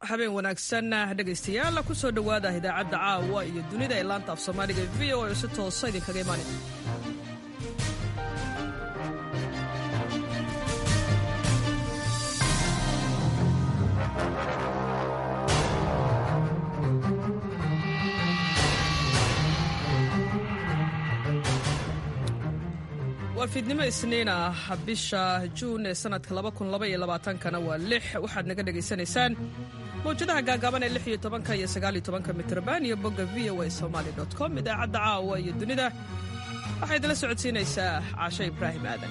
habeen wanaagsan dhegaystayaal ku soo dhowaada idaacadda caawa iyo dunida ee laanta af soomaaliga v o oo si toosa idinkaga imaanay waa fiidnimo isniin ah bisha juun ee sanadka kana waa lix waxaad naga dhegaysanaysaan mawjadaha gaagaaban ee iyo tobanka iyo sagaaliyo tobanka mitrban iyo bogga v o a somaali com idaacadda caawa iyo dunida waxaa idinla socodsiinaysaa caasho ibraahim aadan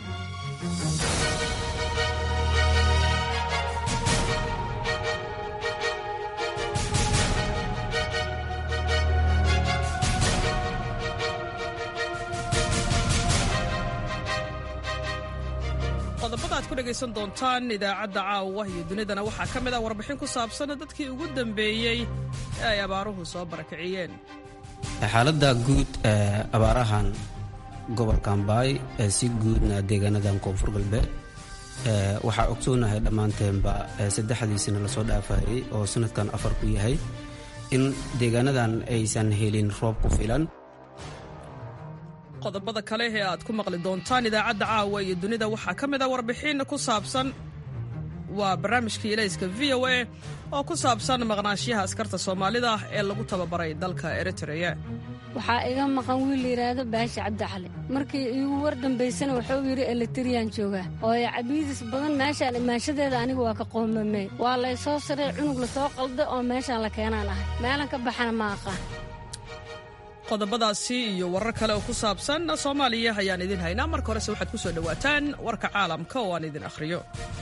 qodobada aad ku dhegaysan doontaan idaacadda caawa iyo dunidana waxaa ka mid ah warbixin ku saabsan dadkii ugu dambeeyey ee ay abaaruhu soo barakiciyeen xaaladda guud ee abaarahan gobolka ambaay ee si guudna deegaanadan koonfur galbeed waxaa ogsoonahay dhammaanteenba saddexdiisina lasoo dhaafayay oo sanadkan afar ku yahay in deegaanadan aysan helin roob ku filan qodobada kale ee aad ku maqli doontaan idaacadda caawa iyo dunida waxaa ka mid ah warbixin ku saabsan waa barnaamijkii ilayska v o a oo ku saabsan maqnaashiyaha askarta soomaalida ee lagu tababaray dalka eritreya waxaa iga maqan wiil layidhaahdo baashi cabdicali markii iigu war dambaysana wuxuu yidhi elitriyaan joogaa oo cabiidis badan meeshaan imaanshadeeda aniga waa ka qoomamey waa laysoo saray cunug lasoo qalda oo meeshaan la keenaan ahay meelan ka baxana ma aqaan qodobadaasi iyo warar kale oo ku saabsan soomaaliya ayaan idin haynaa marka horese waxaad ku soo dhowaataan warka caalamka oo aan idin akhriyo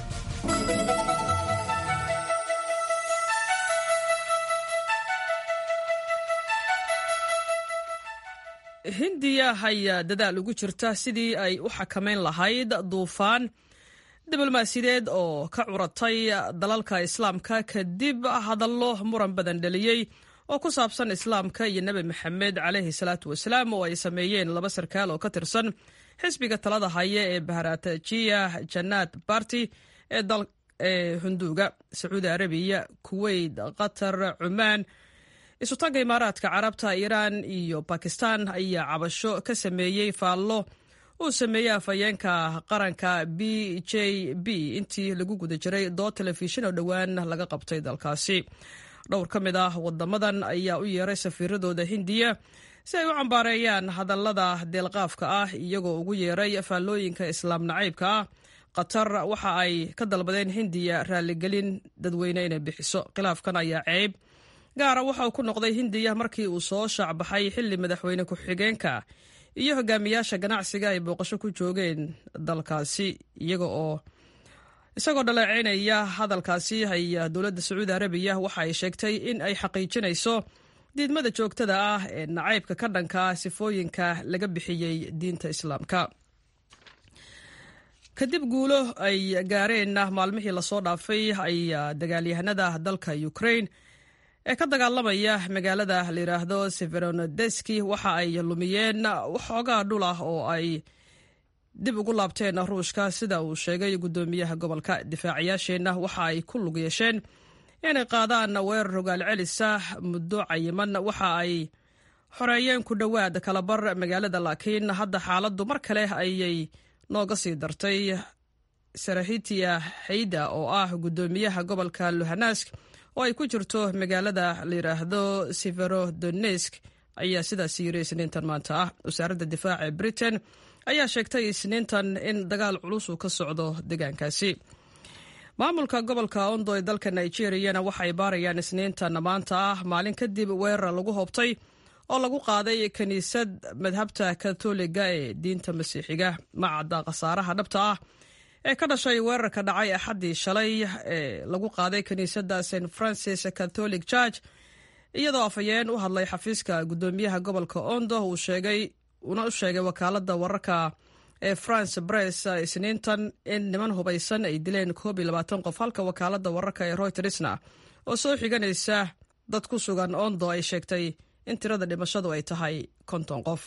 hindiya ayaa dadaal ugu jirta sidii ay u xakamayn lahayd duufaan diblomaasiyadeed oo ka curatay dalalka islaamka kadib hadallo muran badan dhaliyey oo ku saabsan islaamka iyo nebi maxamed calayhi salaatu wasalaam oo ay sameeyeen laba sarkaal oo ka tirsan xisbiga talada haya ee baharatajiya janaad barti ee hunduuga sacuudi arabiya kuweyt qatar cumaan isutaga imaaraadka carabta iiraan iyo bakistan ayaa cabasho ka sameeyey faallo uu sameeyey afhayeenka qaranka b j b intii lagu guda jiray dood telefishin oo dhowaan laga qabtay dalkaasi dhowr ka mid ah wadamadan ayaa u yeeray safiiradooda hindiya si ay u cambaareeyaan hadallada deelqaafka ah iyagoo ugu yeeray faallooyinka islaam nacaybka ah qatar waxa ay ka dalbadeen hindiya raaligelin dadweyne inay bixiso khilaafkan ayaa ceeb gaara waxa uu ku noqday hindiya markii uu soo shaacbaxay xilli madaxweyne ku-xigeenka iyo hogaamiyaasha ganacsiga ay booqasho ku joogeen dalkaasi iyaga oo isagoo dhaleeceynaya hadalkaasi ayaa dowladda sacuudi arabiya waxa ay sheegtay in ay xaqiijinayso diidmada joogtada ah ee nacaybka ka dhanka sifooyinka laga bixiyey diinta islaamka kadib guulo ay gaareen maalmihii lasoo dhaafay ayaa dagaalyahanada dalka ukraine ee ka dagaalamaya magaalada layidhaahdo severonodeski waxa ay lumiyeen waxoogaa dhul ah oo ay dib ugu laabteen ruushka sida uu sheegay guddoomiyaha gobolka difaacayaasheenna waxa ay ku lug yeesheen inay qaadaan weerar rogaal celisa muddo cayiman waxa ay xoreeyeen ku dhowaad kalabar magaalada laakiin hadda xaaladdu mar kale ayay nooga sii dartay sarahitia xayda oo ah guddoomiyaha gobolka luhanask oo ay ku jirto magaalada layidhaahdo severodonesk ayaa sidaas yiri isniintan maanta ah wasaaradda difaaca ee britain ayaa sheegtay isniintan in dagaal culus uu ka socdo deegaankaasi maamulka gobolka ondo ee dalka nigeriyana waxay baarayaan isniintan maanta ah maalin kadib weerar lagu hoobtay oo lagu qaaday kiniisad madhabta katoliga ee diinta masiixiga ma cadda khasaaraha dhabta ah ee ka dhashay weerarka dhacay axaddii shalay ee lagu qaaday kiniisadda st francis catholic church iyadoo afhayeen u hadlay xafiiska guddoomiyaha gobolka ondo uu sheegay uuna u sheegay wakaaladda wararka ee france bress isniintan in niman hubaysan ay dileen koob iyo labaatan qof halka wakaaladda wararka ee roytersna oo soo xiganaysa dad ku sugan ondo ay sheegtay in tirada dhimashadu ay tahay konton qof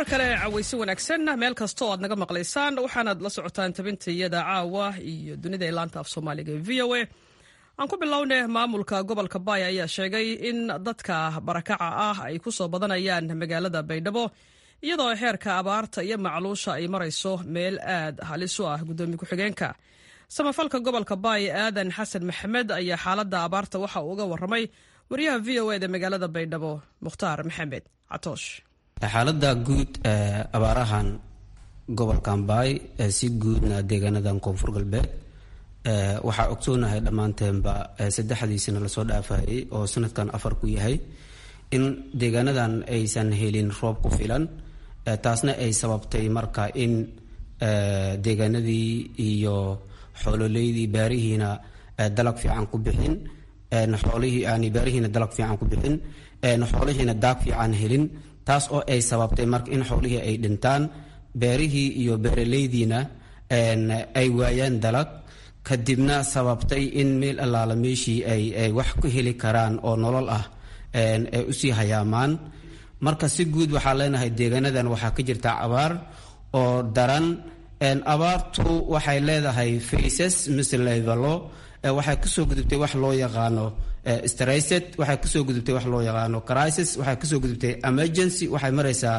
kale cawaysi wanaagsan meel kastoo aad naga maqlaysaan waxaanaad la socotaan tabintayada caawa iyo dunida ee laanta af soomaaliga ee v o a aan ku bilownay maamulka gobolka baay ayaa sheegay in dadka barakaca ah ay ku soo badanayaan magaalada baydhabo iyadoo xeerka abaarta iyo macluusha ay marayso meel aad halis u ah gudoomiye ku-xigeenka samafalka gobolka baay aadan xasan maxamed ayaa xaaladda abaarta waxa uu uga warramay wariyaha v o eda magaalada baydhabo mukhtaar maxamed catoosh xaaladda guud ee abaarahan gobolkan baay si guudna deegaanadan koonfur galbeed waxaa ogsoonahay dhammaanteenba saddexdiisina lasoo dhaafayay oo sanadkan afar ku yahay in deegaanadan aysan helin roob ku filan taasna ay sababtay marka in deegaanadii iyo xoololeydii baarihiina dalag fiican ku bixin xoolihii yani baarihiina dalag fiican ku bixin xoolihiina daag fiican helin taas oo ay sababtay marka in xoolihii ay dhintaan beerihii iyo beeraleydiina ay waayaan dalag kadibna sababtay in meel allaala meeshii ay wax ku heli karaan oo nolol ah ay usii hayaamaan marka si guud waxaa leenahay deegaanadan waxaa ka jirta abaar oo daran abaartu waxay leedahay faces mise levelo waxay kasoo gudubtay wax loo yaqaano stricet waxay kasoo gudubtay wax loo yaqaano crisis waxay kasoo gudubtay emergency waxay maraysaa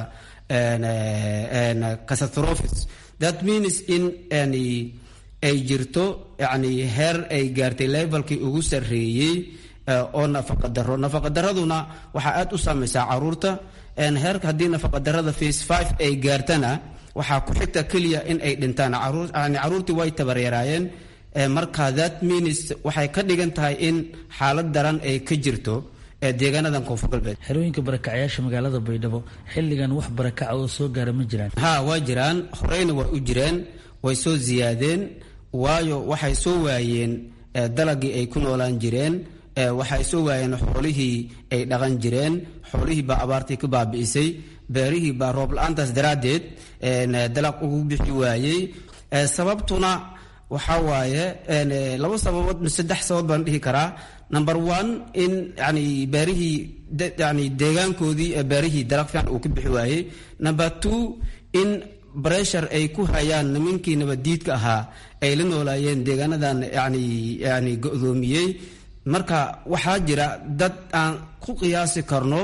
catastrophes that means in ay jirto yani heer ay gaartay levelkii ugu sarreeyey oo nafaqadaro nafaqadaraduna waxaa aada u saamaysaa caruurta heerka haddii nafaqadarada face five ay gaartana waxaa ku xigta keliya in ay dhintaan yani caruurtii way tabareeraayeen marka that means waxay ka dhigan tahay in xaalad daran ay ka jirto deegaanadan koonfur galbeed xerooyinka barakacyaasha magaalada baydhabo xilligan wax barakaca oo soo gaara ma jiraan ha waa jiraan horeyna waa u jireen way soo ziyaadeen waayo waxay soo waayeen dalagii ay ku noolaan jireen waxay soo waayeen xoolihii ay dhaqan jireen xoolihii baa abaartii ka baabi'isay beerihii baa roob la-aantaas daraaddeed dalag ugu bixi waayey sababtuna waxaa waaye laba sababood saddex sababood baan dhihi karaa number one in yani beerihii yani deegaankoodii beerihii dalag fiican uu ka bixi waayey number two in breshur ay ku hayaan nimankii nabaddiidka ahaa ay la noolaayeen deegaanadan yani yani go-doomiyey marka waxaa jira dad aan ku qiyaasi karno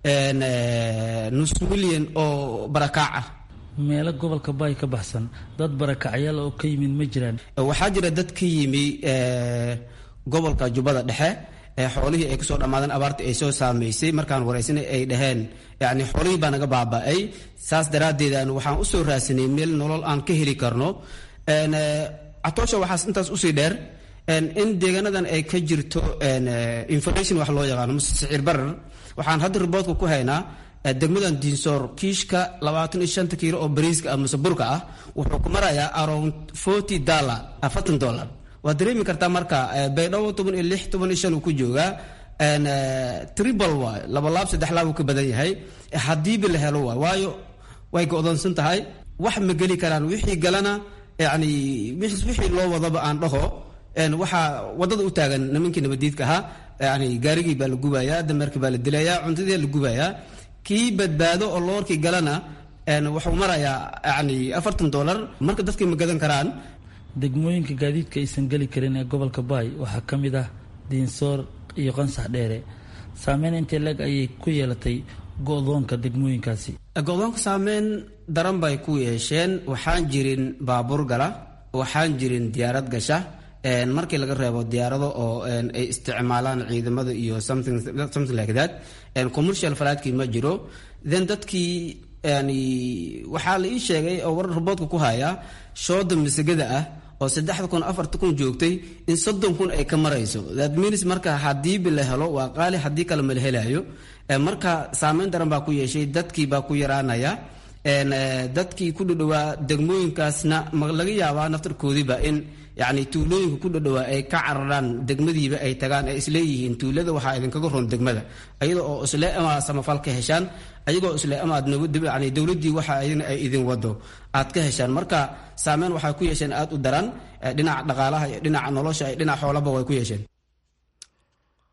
nus milyan oo barakaac ah meelo gobolka baay ka baxsan dad barakacyaal oo ka yimid ma jiraan waxaa jira dad ka yimi gobolka jubbada dhexe xoolihii ay kusoo dhammaadeen abaartii ay soo saamaysay markaan waraysanay ay dhaheen yani xoolihii baa naga baaba'ay saas daraaddeed waxaan usoo raadsanay meel nolol aan ka heli karno catoosha waxaas intaas usii dheer in deegaanadan ay ka jirto information wax loo yaqaano mase siciir barar waxaan hadda riboodka ku haynaa degmadan diinsoor kiishka labaatan iyo shanta kiilo oo bariiska ah mase burka ah wuxuu ku marayaa around forty dollar afartan dollar waad dareemi kartaa marka baydhabo toban iyo lix toban iyo shan uu ku joogaa tribal waay laba laab saddex laab uu ka badan yahay haddiiba la helo waay waayo way go-doonsan tahay wax ma geli karaan wixii galana yani wixii loo wadaba aan dhaho waxaa wadada u taagan nimankii nabadiidka ahaa yani gaarigii baa la gubayaa dameerkii baa la dilayaa cuntadii la gubayaa kii badbaado oo loorkii galana wuxuu marayaa yani afartan dollar marka dadkii ma gadan karaan degmooyinka gaadiidka aysan geli karin ee gobolka baay waxaa ka mid ah diinsoor iyo qansax dheere saameyn intee leg ayay ku yeelatay go-doonka degmooyinkaasi go-doonka saameyn daran bay ku yeesheen waxaan jirin baabuur gala waxaan jirin diyaarad gasha markii laga reebo diyaarado oo ay isticmaalaan ciidamada iyo something like that commercial falaadkii ma jiro then dadkii yani waxaa la ii sheegay oo warar raboodka ku haya shooda masagada ah oo saddexda kun afarta kun joogtay in soddon kun ay ka marayso that means marka hadiiba la helo waa qaali haddii kale ma la helayo marka saameyn daran baa ku yeeshay dadkii baa ku yaraanaya dadkii ku dhadhowaa degmooyinkaasna ma laga yaabaa naftarkoodiiba in yani tuulooyinka ku dhadhowaa ay ka cararaan degmadiiba ay tagaan ay isleeyihiin tuulada waxaa idinkaga roon degmada ayada oo isle ama samafal ka heshaan ayagoo isle amaad yani dowladdii waxa ay idin wado aad ka heshaan marka saameyn waxay ku yeesheen aada u daran dhinaca dhaqaalaha iyo dhinaca nolosha iyo dhinaca xoolaba way ku yeesheen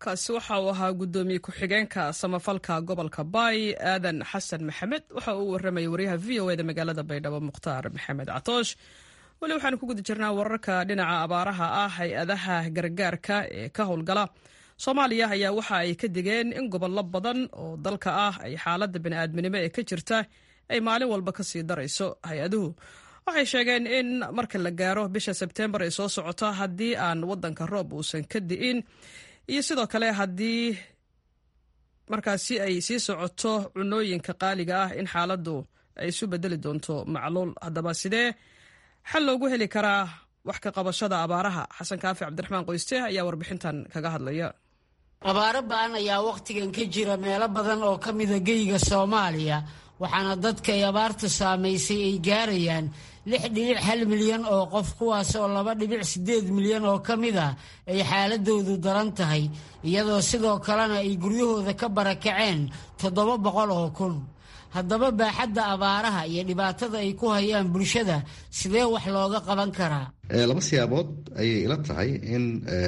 kaasi waxa uu ahaa guddoomiye ku-xigeenka samafalka gobolka baay aadan xasan maxamed waxa uu warramayay waryaha v o eda magaalada baydhabo mukhtaar maxamed catoosh weli waxaanu ku guda jirnaa wararka dhinaca abaaraha ah hay-adaha gargaarka ee ka howlgala soomaaliya ayaa waxa ay ka digeen in gobollo badan oo dalka ah ay xaaladda bini'aadminimo ee ka jirta ay maalin walba ka sii darayso hay-aduhu waxay sheegeen in marka la gaaro bisha sebteembar ay soo socota haddii aan waddanka roob uusan ka di'in iyo sidoo kale haddii markaasi ay sii socoto cunooyinka qaaliga ah in xaaladdu ay isu bedeli doonto macluul haddaba sidee xal loogu heli karaa wax ka qabashada abaaraha xasan kaafi cabdiraxmaan qoyste ayaa warbixintan kaga hadlaya abaaro ba-an ayaa wakhtigan ka jira meelo badan oo ka mida geyga soomaaliya waxaana dadka ay abaartu saamaysay ay gaarayaan lix dhibic hal milyan oo qof kuwaas oo laba dhibic siddeed milyan oo ka mid ah ay xaaladoodu daran tahay iyadoo sidoo kalena ay guryahooda ka barakaceen toddoba boqol oo kun haddaba baaxadda abaaraha iyo dhibaatada ay ku hayaan bulshada sidee wax looga qaban karaa laba siyaabood ayay ila tahay in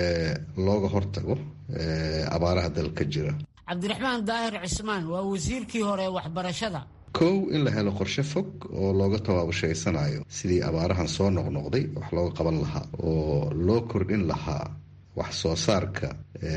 looga hortago abaaraha dalka jira cabdiraxmaan daahir cismaan waa wasiirkii hore waxbarashada kow in la helo qorshe fog oo looga tabaabushaysanaayo sidii abaarahan soo noqnoqday wax looga qaban lahaa oo loo kordhin lahaa wax soo saarka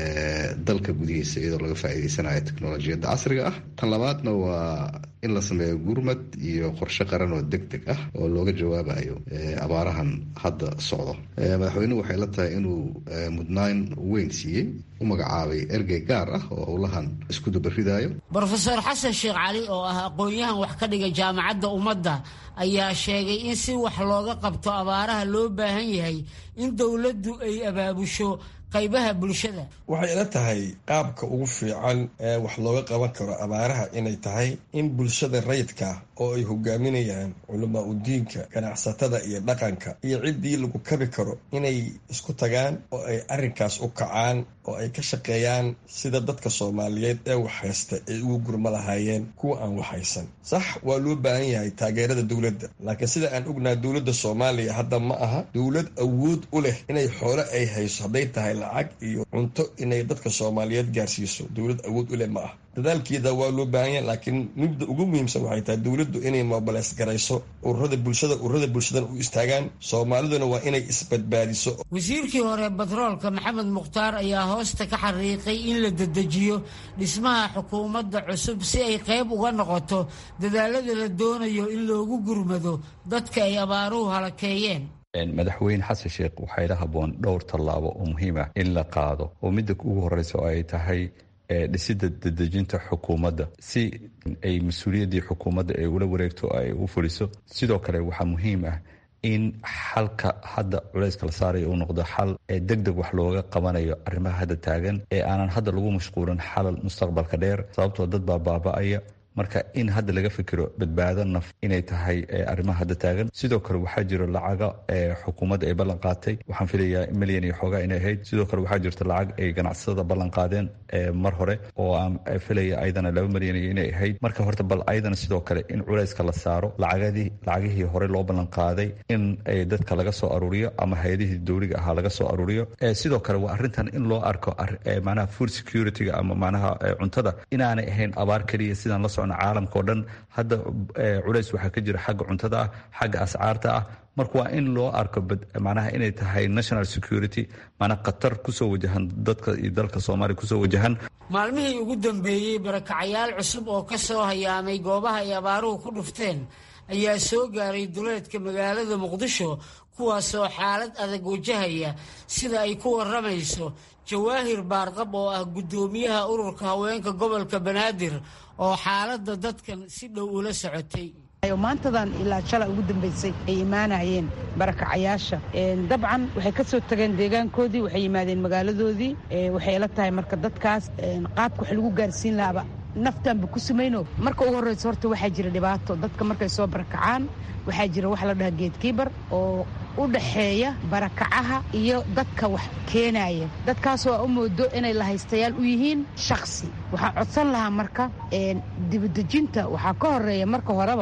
dalka gudihiisa iyadoo laga faa'iideysanayo teknolojiyadda casriga ah tan labaadna waa in la sameeyo gurmad iyo qorshe qaran oo deg deg ah oo looga jawaabayo abaarahan hadda socdo madaxweynuhu waxay la tahay inuu mudnaan weyn siiyey u magacaabay ergey gaar ah oo howlahan isku dabaridaayo brofeor xasan sheekh cali oo ah aqoon-yahan wax ka dhiga jaamacadda ummadda ayaa sheegay in si wax looga qabto abaaraha loo baahan yahay in dowladdu ay abaabusho qaybaha bulshada waxay ila tahay qaabka ugu fiican ee wax looga qaban karo abaaraha inay tahay in bulshada rayidka oo ay hogaaminayaan culamaa udiinka ganacsatada iyo dhaqanka iyo ciddii lagu kabi karo inay isku tagaan oo ay arrinkaas u kacaan oo ay ka shaqeeyaan sida dadka soomaaliyeed ee wax haysta ay ugu gurma lahaayeen kuwa aan wax haysan sax waa loo baahan yahay taageerada dowladda laakiin sida aan ognahay dowladda soomaaliya hadda ma aha dowlad awood u leh inay xoole ay hayso hadday tahay lacag iyo cunto inay dadka soomaaliyeed gaarsiiso dowlad awood u leh ma ah dadaalkeeda waa loo baahan yahay laakiin midda ugu muhiimsan waxay tahay dowladdu inay mobilays garayso ururada bulshada ururada bulshadan u istaagaan soomaaliduna waa inay isbadbaadiso wasiirkii hore batroolka maxamed mukhtaar ayaa hoosta ka xariiqay in la dedejiyo dhismaha xukuumadda cusub si ay qayb uga noqoto dadaalada la doonayo in loogu gurmado dadka ay abaaruhu halakeeyeen madaxweyne xasan sheekh waxaa ila haboon dhowr tallaabo oo muhiim ah in la qaado oo midda ugu horeysa oo ay tahay dhisida dedejinta xukuumadda si ay mas-uuliyaddii xukuumadda ay ula wareegto ay u fuliso sidoo kale waxaa muhiim ah in xalka hadda culayska la saarayo uu noqdo xal ee deg deg wax looga qabanayo arrimaha hadda taagan ee aanan hadda lagu mashquulin xalal mustaqbalka dheer sababtoo dad baa baaba-aya marka in hadda laga fikiro badbaado naf inay tahay arrimaha hadda taagan sidoo kale waxaa jiro lacaga xukuumadda ay ballan qaatay waxaan filayaa milyan iyo xoogaa inay ahayd sidoo kale waxaa jirta lacag ay ganacsatada ballan qaadeen mar hore oo aan filaya ayadana laba milyan iyo inay ahayd marka horta bal ayadana sidoo kale in culayska la saaro lacagadii lacagihii hore loo ballan qaaday in dadka laga soo aruuriyo ama hay-adihii dowliga ahaa laga soo aruuriyo sidoo kale waa arrintan in loo arko manaha food security-ga ama manaha cuntada inaanay ahayn abaar keliya sidaan la socno caalamka o dhan hadda culays waxaa ka jira xagga cuntada ah xagga ascaarta ah marka waa in loo arko manaha inay tahay national security maanaa khatar kusoo wajahan dadka iyo dalka soomaaliya kusoo wajahan maalmihii ugu dambeeyey barakacayaal cusub oo ka soo hayaamay goobaha ay abaaruhu ku dhufteen ayaa soo gaaray duleedka magaalada muqdisho kuwaasoo xaalad adag wajahaya sida ay ku warramayso jawaahir baarqab oo ah guddoomiyaha ururka haweenka gobolka banaadir oo xaaladda dadkan si dhow ula socotay maantadan ilaa shalay ugu dambaysay ay imaanayeen barakacayaasha dabcan waxay ka soo tageen deegaankoodii waxay yimaadeen magaaladoodii waxay la tahay marka dadkaas qaabka wax lagu gaarsiin lahaaba naftaanba ku samayno marka ugu horreysa horta waxaa jira dhibaato dadka markay soo barakacaan waxaa jira waxa la dhahaa geedkiibar oo u dhaxeeya barakacaha iyo dadka wax keenaya dadkaasoo a u moodo inay lahaystayaal u yihiin shaksi waxaan codsan lahaa marka dibadejinta waxaa ka horeeya marka horeba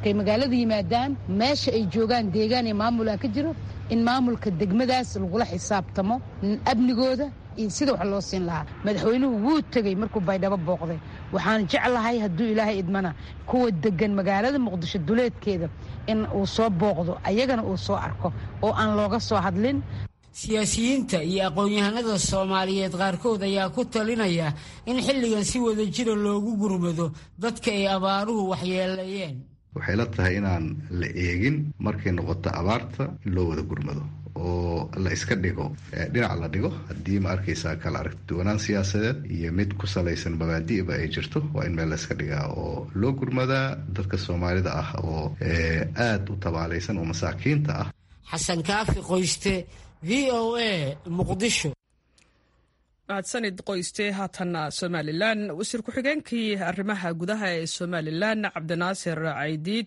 markay magaalada yimaadaan meesha ay joogaan deegaan iyo maamula ka jiro in maamulka degmadaas lagula xisaabtamo amnigooda iyo sida wax loo siin lahaa madaxweynuhu wuu tegey markuu baydhabo booqday waxaan jeclahay hadduu ilaahay idmana kuwa degan magaalada muqdisho duleedkeeda in uu soo booqdo ayagana uu soo arko oo aan looga soo hadlin siyaasiyiinta iyo aqoon-yahanada soomaaliyeed qaarkood ayaa ku talinaya in xilligan si wada jira loogu gurmado dadka ay abaaruhu waxyeeleeyeen waxay la tahay inaan la eegin markay noqoto abaarta in loo wada gurmado oo la iska dhigo dhinac la dhigo haddii ma arkaysaa kala aragtiduwanaan siyaasadeed iyo mid ku salaysan mabaadi'ba ay jirto waa in meel la iska dhigaa oo loo gurmadaa dadka soomaalida ah oo aada u tabaalaysan oo masaakiinta ah xasan kaafi qoyste v o a muqdisho mahadsanid qoyste haatanna somalilan wasiir ku-xigeenkii arrimaha gudaha ee somalilan cabdinaasir caydiid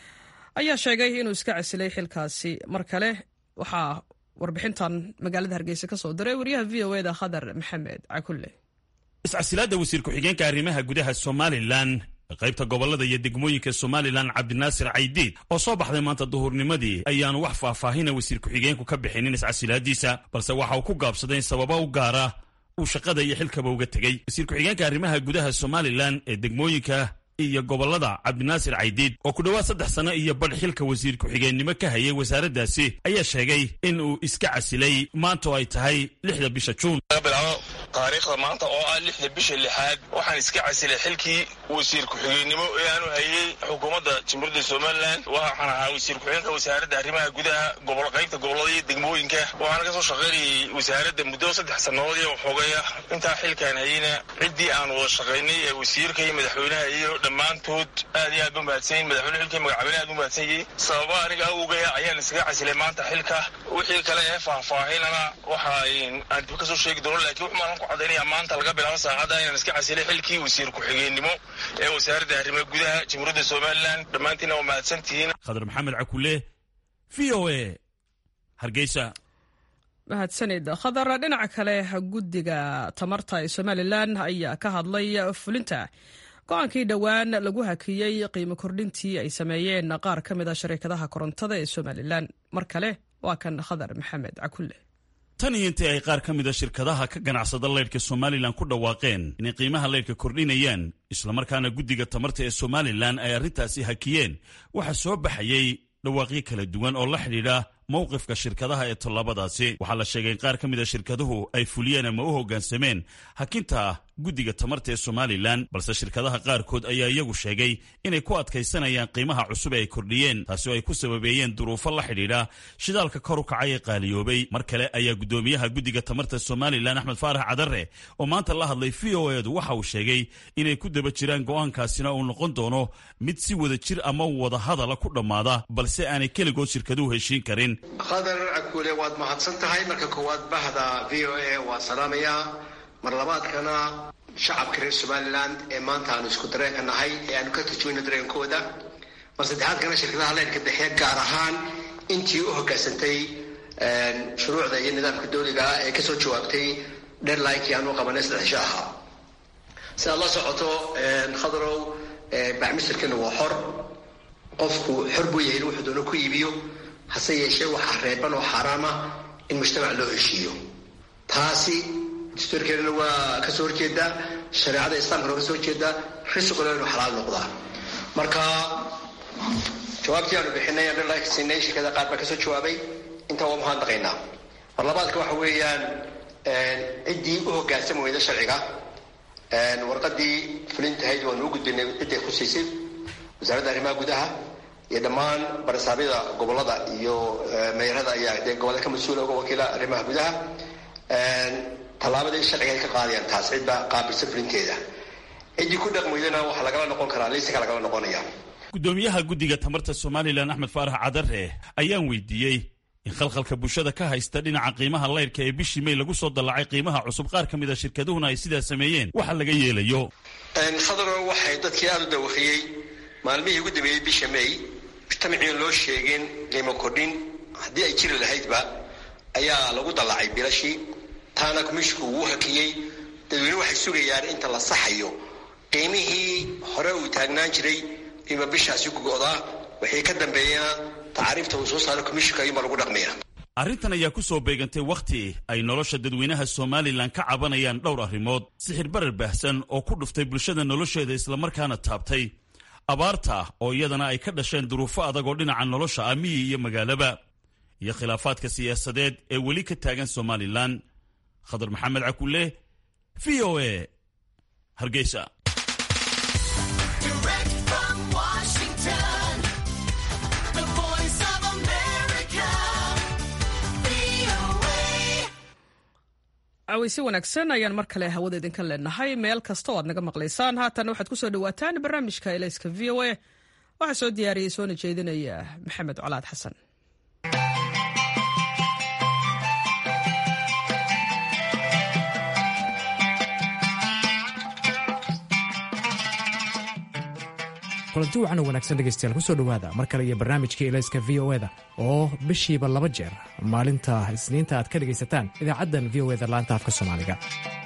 ayaa sheegay inuu iska casilay xilkaasi mar kale waxaa warbixintan magaalada hargeysa ka soo diray wariyaha v o eda khadar maxamed cakulle iscasilaadda wasiir ku-xigeenka arrimaha gudaha somalilan qaybta gobolada iyo degmooyinka somalilan cabdinaasir caydiid oo soo baxday maanta duhurnimadii ayaanu wax faahfaahina wasiir ku-xigeenku ka bixinin iscasilaadiisa balse waxa uu ku gaabsaday in sababa u gaara uu shaqada iyo xilkaba uga tegey wasiir ku-xigeenka arrimaha gudaha somalilan ee degmooyinka iyo gobolada cabdinaasir caydiid oo ku dhowaad saddex sano iyo badh xilka wasiir ku-xigeennimo ka hayay wasaaraddaasi ayaa sheegay in uu iska casilay maanta oo ay tahay lixda bisha juun bilaabo taariikhda maanta oo ah lixda bisha lixaad waxaan iska casilay xilkii wasiir ku-xigeenimo ee aanu hayay xukuumadda jamhuuriyadda somalilan waxaan ahaa wasiir ku-xigeenka wasaaradda arrimaha gudaha gobol qaybta gobolada iyo degmooyinka waxaana ka soo shaqaynayay wasaaradda muddo saddex sannadood iyo waxoogaya intaa xilkaan hayayna ciddii aan wada shaqaynay ee wasiirka iyo madaxweynaha iyo dhammaantood aad iyo aad ba mahadsanyiin madaxweyne xilkii magacabine aad u mahadsan yihiin sababa aniga awogaya ayaan iskaga casilay maanta xilka wixii kale ee faahfaahinana waxa aan dib ka soo sheegi doono laakiin wuxu maalan ku caddaynaya maanta laga bilaabo saacadda inaan iska casilay xilkii wasiir ku-xigeenimo ee wasaaradda arrimaha gudaha jamhuuriyadda somalilan dhammaantiinna waa mahadsan tihiin khadar maxamed cakule v o a hargeysa mahadsanid khadar dhinaca kale guddiga tamarta ee somalilan ayaa ka hadlay fulinta go-aankii dhowaan lagu hakiyey qiimo kordhintii ay sameeyeen qaar ka mid a shariikadaha korontada ee somalilan mar kale waa kan khadar maxamed cakulle tan iyo intii ay qaar ka mid a shirkadaha ka ganacsada leydhka somalilan ku dhawaaqeen inay qiimaha leydhka kordhinayaan islamarkaana guddiga tamarta ee somalilan ay arrintaasi hakiyeen waxaa soo baxayey dhawaaqyo kala duwan oo la xidhiidha mowqifka shirkadaha ee tallaabadaasi waxaa la sheegay in qaar ka mid a shirkaduhu ay fuliyeen ama u hoggaansameen hakinta guddiga tamarta ee somalilan balse shirkadaha qaarkood ayaa iyagu sheegay inay ku adkaysanayaan qiimaha cusub ee ay kordhiyeen taasi oo ay ku sababeeyeen duruufo la xidhiidha shidaalka kor u kacay ee qaaliyoobay mar kale ayaa guddoomiyaha guddiga tamarta somalilan axmed faarax cadare oo maanta la hadlay v o edu waxa uu sheegay inay ku daba jiraan go'aankaasina uu noqon doono mid si wada jir ama wada hadala ku dhammaada balse aanay keligood shirkaduhu heshiin karin khadar cagkuule waad mahadsan tahay marka koowaad bahda v o a waa salaamayaa mar labaadkana shacabka reer somalilan ee maanta aanu isku dareenka nahay ee aanu ka turjumayno dareenkooda mar saddexaadkana shirkadaha leyrka dhexe gaar ahaan intii u hoggaansantay shuruucda iyo nidaamka dawliga ah ee kasoo jawaabtay dherlinkii aanu qabanay saddexsho ahaa sidaad la socoto khadarow bacmisirkana waa xor qofku xor buu yahay in wuxuu doono ku iibiyo hase yeeshee waxaa reeban oo xaaraama in mujtamac loo heshiiyo taasi dastuurkeedana waa kasoo horjeedaa shareecada islaamkana waa kasoo horjeedaa risquna inuu xalaal noqdaa marka jawaabtii aanu bixinay aan dhalka siinay shirkada qaar baa kasoo jawaabay intaa waa mahadnaqaynaa mar labaadka waxa weeyaan ciddii u hoggaansami weyda sharciga warqadii fulintahayd waanu u gudbinay cidday khusaysay wasaaradda arrimaha gudaha iyo dhammaan barisaabyada gobolada iyo meerada ayaa dee gobolada ka mas-uula uga wakiila arrimaha gudaha tallaabadii sharciga ay ka qaadayaan taas cidba qaabilsan fulinteeda ciddii ku dhaqmaydana waxaa lagala noqon karaa liisanka lagala noqonaya guddoomiyaha guddiga tamarta somalilan axmed faarax cadare ayaan weydiiyey in khalkhalka bulshada ka haysta dhinaca qiimaha leyrhka ee bishii may lagu soo dallacay qiimaha cusub qaar ka mid a shirkaduhuna ay sidaa sameeyeen waxa laga yeelayo khadaro waxay dadkii aada u dawaqiyey maalmihii ugu dambeeyey bisha may mujtamaciin loo sheegin qiimo kordhin haddii ay jiri lahaydba ayaa lagu dallacay bilashii taana komishinku wuu hakiyey dadweyne waxay sugayaan inta la saxayo qiimihii hore uu taagnaan jiray qiimo bishaasi ku go'daa wixii ka dambeeyana tacaariifta uu soo saaro commishinka ayuunbaa lagu dhaqmaya arrintan ayaa ku soo beegantay wakhti ay nolosha dadweynaha somalilan ka cabanayaan dhowr arrimood sixir barar baahsan oo ku dhuftay bulshada nolosheeda islamarkaana taabtay abaarta oo iyadana ay ka dhasheen duruufo adag oo dhinaca nolosha ah miyi iyo magaalaba iyo khilaafaadka siyaasadeed ee weli ka taagan somalilan khadar maxamed cakulle v o a hargeysa caweysi wanaagsan ayaan mar kale hawada idinka leenahay meel kasta oo aad naga maqlaysaan haatan waxaad ku soo dhawaataan barnaamijka elayska v o a waxaa soo diyaariyey soona jeedinaya maxamed colaad xasan kulanti wacan oo wanaagsan dhegaystayaal kusoo dhowaada mar kale iyo barnaamijkii elayska v o eda oo bishiiba laba jeer maalinta isniinta aad ka dhegaysataan idaacaddan v o eda laanta afka soomaaliga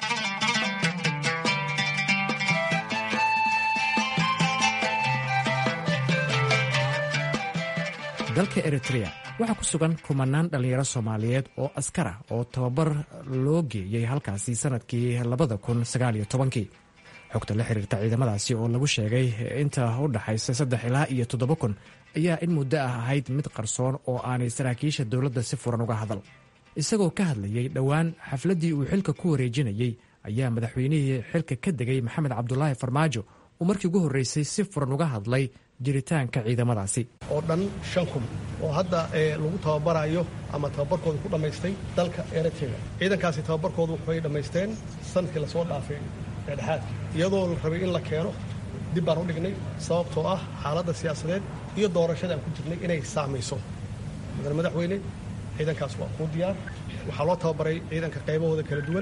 dalka eritrea waxaa ku sugan kumanaan dhallinyaro soomaaliyeed oo askara oo tababar loo geeyey halkaasi sannadkii labada kun sagaaliyo tobankii xogta la xiriirta ciidamadaasi oo lagu sheegay inta u dhaxaysa saddex ilaa iyo toddoba kun ayaa in muddo ah ahayd mid qarsoon oo aanay saraakiisha dowladda si furan uga hadal isagoo ka hadlayey dhowaan xafladdii uu xilka ku wareejinayey ayaa madaxweynihii xilka ka degay maxamed cabdulaahi farmaajo uu markii ugu horreysay si furan uga hadlay jiritaanka ciidamadaasi oo dhan shan kun oo hadda lagu tababarayo ama tababarkooda ku dhammaystay dalka eritrea ciidankaasi tababarkooda waxay dhammaysteen sanadkii lasoo dhaafay dhexaadka iyadoo la rabay in la keeno dib baan u dhignay sababtoo ah xaaladda siyaasadeed iyo doorashada aan ku jirnay inay saamayso mudane madaxweyne ciidankaas waa kuu diyaar waxaa loo tababaray ciidanka qaybahooda kala duwan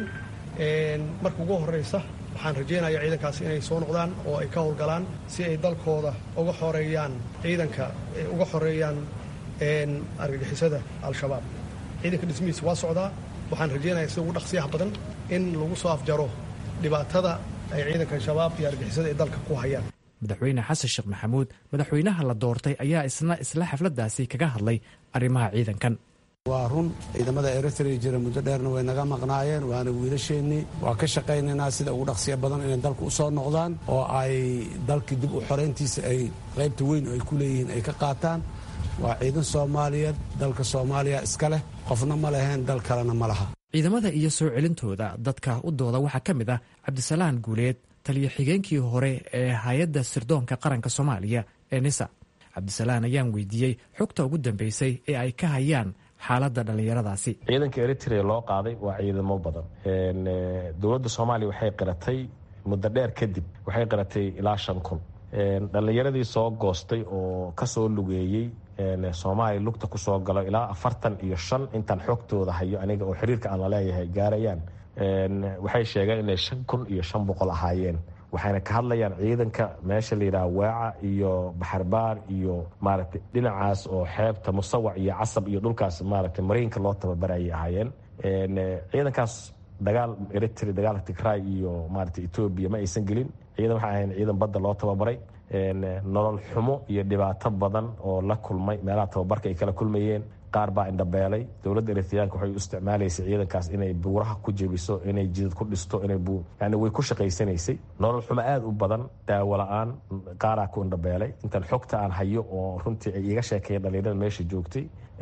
marka ugu horraysa waxaan rajaynayaa ciidankaasi inay soo noqdaan oo ay ka howlgalaan si ay dalkooda uga xoreeyaan ciidanka uga xoreeyaan argagixisada al-shabaab ciidanka dhismihiisa waa socdaa waxaan rajaynayaa sida ugu dhaqsiyaha badan in lagu soo afjaro dhibaatada ay ciidanka shabaab iyo argixisada ay dalka ku hayaan madaxweyne xasan sheekh maxamuud madaxweynaha la doortay ayaa isna isla xafladdaasi kaga hadlay arrimaha ciidankan waa run ciidamada eritrea jira muddo dheerna way naga maqnaayeen waana wiilasheennii waa ka shaqaynaynaa sida ugu dhaqsiya badan inay dalka u soo noqdaan oo ay dalkii dib u xorayntiisa ay qaybta weyn oo ay ku leeyihiin ay ka qaataan waa ciidan soomaaliyeed dalka soomaaliya iska leh qofna ma leheen dal kalena ma laha ciidamada iyo soo celintooda dadka u dooda waxaa ka mid ah cabdisalaan guuleed taliyo xigeenkii hore ee hay-adda sirdoonka qaranka soomaaliya ee nisa cabdisalaan ayaan weydiiyey xogta ugu dambeysay ee ay ka hayaan xaaladda dhallinyaradaasi ciidanka eritrea loo qaaday waa ciidamo badan dowladda soomaaliya waxay qiratay muddo dheer kadib waxay qiratay ilaa shan kun dhallinyaradii soo goostay oo kasoo lugeeyey soomaaliya lugta kusoo galo ilaa afartan iyo shan intaan xogtooda hayo aniga oo xiriirka aan laleeyahay gaarayaan waxay sheegeen inay shan kun iyo shan boqol ahaayeen waxayna ka hadlayaan ciidanka meesha la yidhaha waaca iyo baxarbaar iyo maaragtay dhinacaas oo xeebta musawac iyo casab iyo dhulkaas maaragtay mariinka loo tababarayay ahaayeen ciidankaas dagaal eritrea dagaalka tigray iyo maaragtay etoobiya ma aysan gelin ciidan waxay ahayn ciidan badda loo tababaray nolol xumo iyo dhibaato badan oo la kulmay meelaha tababarka ay kala kulmayeen qaar baa indhabeelay dowladda eritreyaanka waxay u isticmaalaysay ciidankaas inay buuraha ku jebiso inay jidad ku dhisto inay yani way ku shaqaysanaysay nolol xumo aada u badan daawo la-aan qaaraa ku indhabeelay intaan xogta aan hayo oo runtii ay iga sheekeeyeen dhalinyarada meesha joogtay